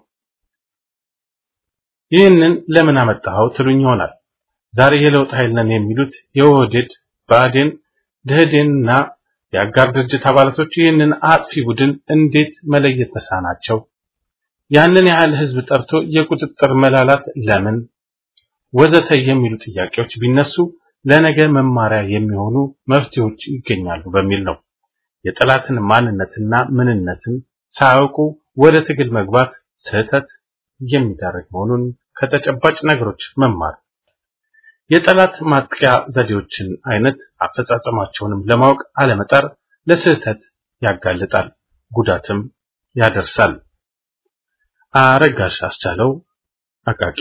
D: ይህንን ለምን አመጣኸው ትሉኝ ይሆናል። ዛሬ የለውጥ ኃይል ነን የሚሉት የኦህዴድ ብአዴን፣ ደኢህዴንና የአጋር ድርጅት አባላቶች ይህንን አጥፊ ቡድን እንዴት መለየት ተሳናቸው? ያንን ያህል ህዝብ ጠርቶ የቁጥጥር መላላት ለምን ወዘተ የሚሉ ጥያቄዎች ቢነሱ ለነገ መማሪያ የሚሆኑ መፍትሄዎች ይገኛሉ በሚል ነው። የጠላትን ማንነትና ምንነትን ሳያውቁ ወደ ትግል መግባት ስህተት የሚዳረግ መሆኑን ከተጨባጭ ነገሮች መማር የጠላት ማጥቂያ ዘዴዎችን አይነት አፈጻጸማቸውንም ለማወቅ አለመጣር ለስህተት ያጋልጣል፣ ጉዳትም ያደርሳል። አረጋሽ አስቻለው አቃቂ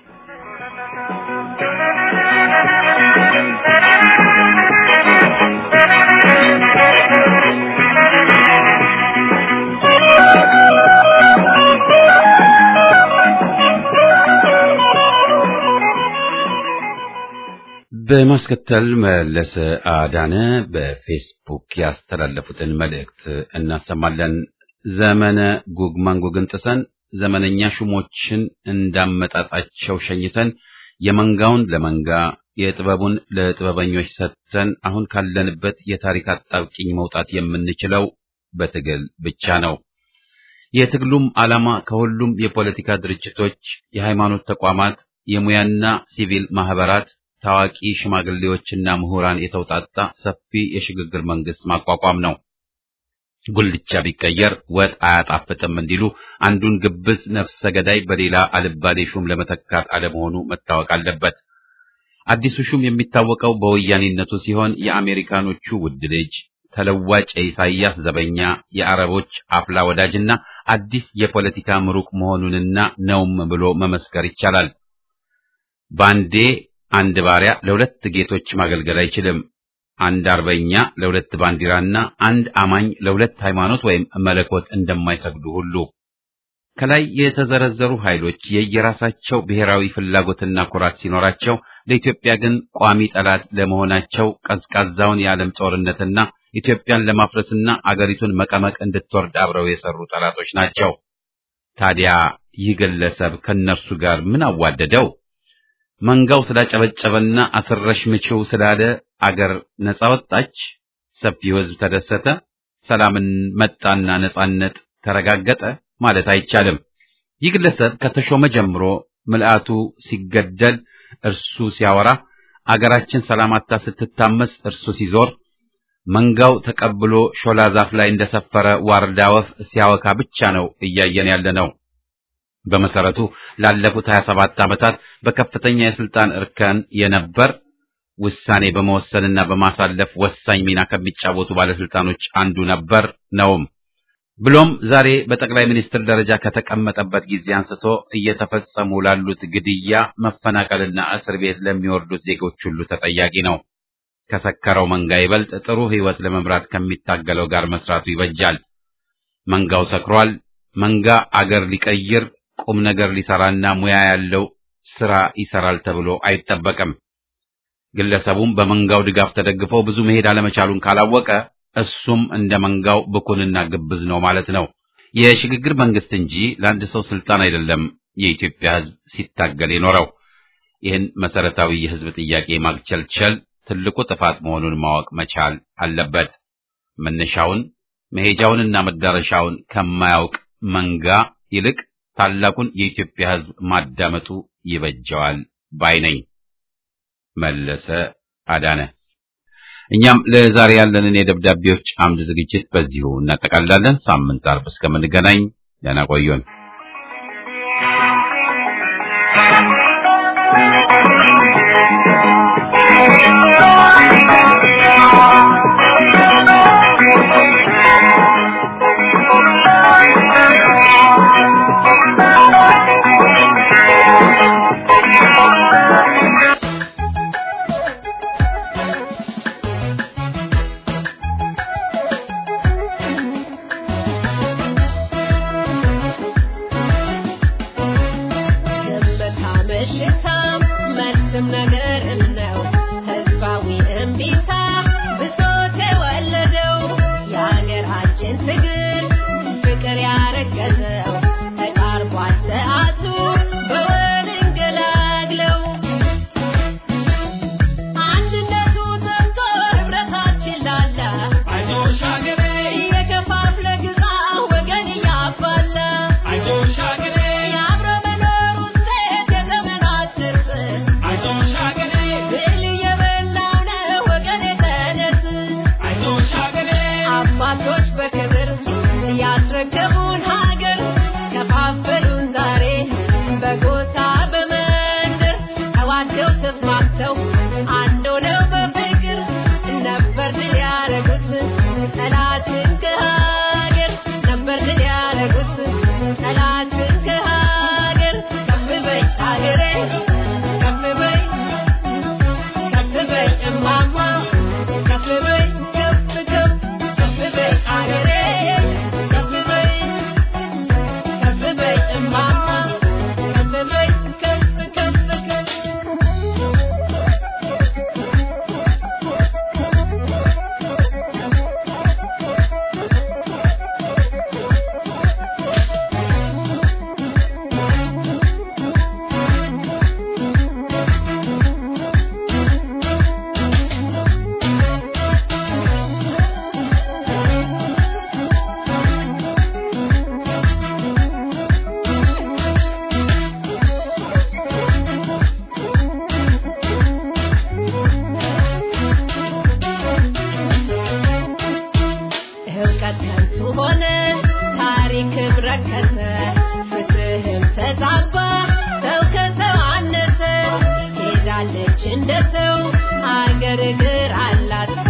A: በማስከተል መለሰ አዳነ በፌስቡክ ያስተላለፉትን መልእክት እናሰማለን። ዘመነ ጉግ ማንጉግን ጥሰን ዘመነኛ ሹሞችን እንዳመጣጣቸው ሸኝተን የመንጋውን ለመንጋ የጥበቡን ለጥበበኞች ሰጥተን አሁን ካለንበት የታሪክ አጣብቂኝ መውጣት የምንችለው በትግል ብቻ ነው። የትግሉም ዓላማ ከሁሉም የፖለቲካ ድርጅቶች፣ የሃይማኖት ተቋማት፣ የሙያና ሲቪል ማህበራት ታዋቂ ሽማግሌዎችና ምሁራን የተውጣጣ ሰፊ የሽግግር መንግስት ማቋቋም ነው። ጉልቻ ቢቀየር ወጥ አያጣፍጥም እንዲሉ አንዱን ግብዝ ነፍሰ ገዳይ በሌላ አልባሌ ሹም ለመተካት አለመሆኑ መታወቅ አለበት። አዲሱ ሹም የሚታወቀው በወያኔነቱ ሲሆን የአሜሪካኖቹ ውድ ልጅ፣ ተለዋጭ የኢሳይያስ ዘበኛ፣ የአረቦች አፍላ ወዳጅና አዲስ የፖለቲካ ምሩቅ መሆኑንና ነውም ብሎ መመስከር ይቻላል። ባንዴ አንድ ባሪያ ለሁለት ጌቶች ማገልገል አይችልም። አንድ አርበኛ ለሁለት ባንዲራና አንድ አማኝ ለሁለት ሃይማኖት ወይም መለኮት እንደማይሰግዱ ሁሉ ከላይ የተዘረዘሩ ኃይሎች የየራሳቸው ብሔራዊ ፍላጎትና ኩራት ሲኖራቸው ለኢትዮጵያ ግን ቋሚ ጠላት ለመሆናቸው ቀዝቃዛውን የዓለም ጦርነትና ኢትዮጵያን ለማፍረስና አገሪቱን መቀመቅ እንድትወርድ አብረው የሰሩ ጠላቶች ናቸው። ታዲያ ይህ ግለሰብ ከእነርሱ ጋር ምን አዋደደው? መንጋው ስላጨበጨበና አስረሽ ምችው ስላለ አገር ነጻ ወጣች፣ ሰፊው ሕዝብ ተደሰተ፣ ሰላምን መጣና ነጻነት ተረጋገጠ ማለት አይቻልም። ይህ ግለሰብ ከተሾመ ጀምሮ ምልአቱ ሲገደል እርሱ ሲያወራ፣ አገራችን ሰላም አጥታ ስትታመስ እርሱ ሲዞር፣ መንጋው ተቀብሎ ሾላ ዛፍ ላይ እንደሰፈረ ዋርዳ ወፍ ሲያወካ ብቻ ነው እያየን ያለ ነው። በመሰረቱ ላለፉት 27 ዓመታት በከፍተኛ የስልጣን እርከን የነበር ውሳኔ በመወሰንና በማሳለፍ ወሳኝ ሚና ከሚጫወቱ ባለስልጣኖች አንዱ ነበር ነውም። ብሎም ዛሬ በጠቅላይ ሚኒስትር ደረጃ ከተቀመጠበት ጊዜ አንስቶ እየተፈጸሙ ላሉት ግድያ፣ መፈናቀልና እስር ቤት ለሚወርዱት ዜጎች ሁሉ ተጠያቂ ነው። ከሰከረው መንጋ ይበልጥ ጥሩ ሕይወት ለመምራት ከሚታገለው ጋር መስራቱ ይበጃል። መንጋው ሰክሯል። መንጋ አገር ሊቀይር ቁም ነገር ሊሰራና ሙያ ያለው ስራ ይሰራል ተብሎ አይጠበቅም። ግለሰቡም በመንጋው ድጋፍ ተደግፎ ብዙ መሄድ አለመቻሉን ካላወቀ እሱም እንደ መንጋው ብኩንና ግብዝ ነው ማለት ነው። የሽግግር መንግስት እንጂ ለአንድ ሰው ስልጣን አይደለም የኢትዮጵያ ሕዝብ ሲታገል የኖረው። ይህን መሰረታዊ የሕዝብ ጥያቄ ማግቸልቸል ትልቁ ጥፋት መሆኑን ማወቅ መቻል አለበት። መነሻውን መሄጃውንና መዳረሻውን ከማያውቅ መንጋ ይልቅ ታላቁን የኢትዮጵያ ሕዝብ ማዳመጡ ይበጀዋል ባይ ነኝ። መለሰ አዳነ። እኛም ለዛሬ ያለንን የደብዳቤዎች አምድ ዝግጅት በዚሁ እናጠቃልላለን። ሳምንት አርብ እስከምንገናኝ ደህና ቆዩን።
G: ዝምታ ምሽታም መልስም ነገርም ነው ህዝባዊ እምቢታ ብሶት የወለደው የሀገራችን ትግል ፍቅር ያረገዘው ተቃርቧል ሰዓቱ በወል እንገላግለው አንድነቱ ዘምቶ ህብረታችን ላላ
B: አይዞሽ ሀገሬ
G: እየከፋፍለ ግዛ ወገን እያባላ
B: አይዞሽ ሀገሬ
G: የአብረ መኖር ውጤት የዘመናት ትርፍ
B: አይዞሽ ሀገሬ
G: ብል የበላው ነው ወገን የተነስ
B: አይዞሽ ሀገሬ
G: አባቶች በክብር ያስረከቡን ሀገር ከፋፈሉን ዛሬ በጎሳ በመንደር ተዋደው ተስማምተው አንድ ሆነው በፍቅር ነበር ድል ያረጉት ጠላትን ከሀገር ነበር ድል ያረጉት ጠላትን ከሀገር ከፍ በይ ሀገሬ ከፍ በይ ከፍ በይ እማማ ከፍ በይ ከፍ ከፍ ከፍ በይ አገሬ ከፍ በይ ከፍ በይ እማማ ከፍ በይ ከፍ ከፍ ከፍ እውቀት ከንቱ ሆነ፣ ታሪክም ረከሰ፣ ፍትህም ተዛባ፣ ሰው ከሰው አነሰ። ሄዳለች እንደ ሰው አገር እግር አላት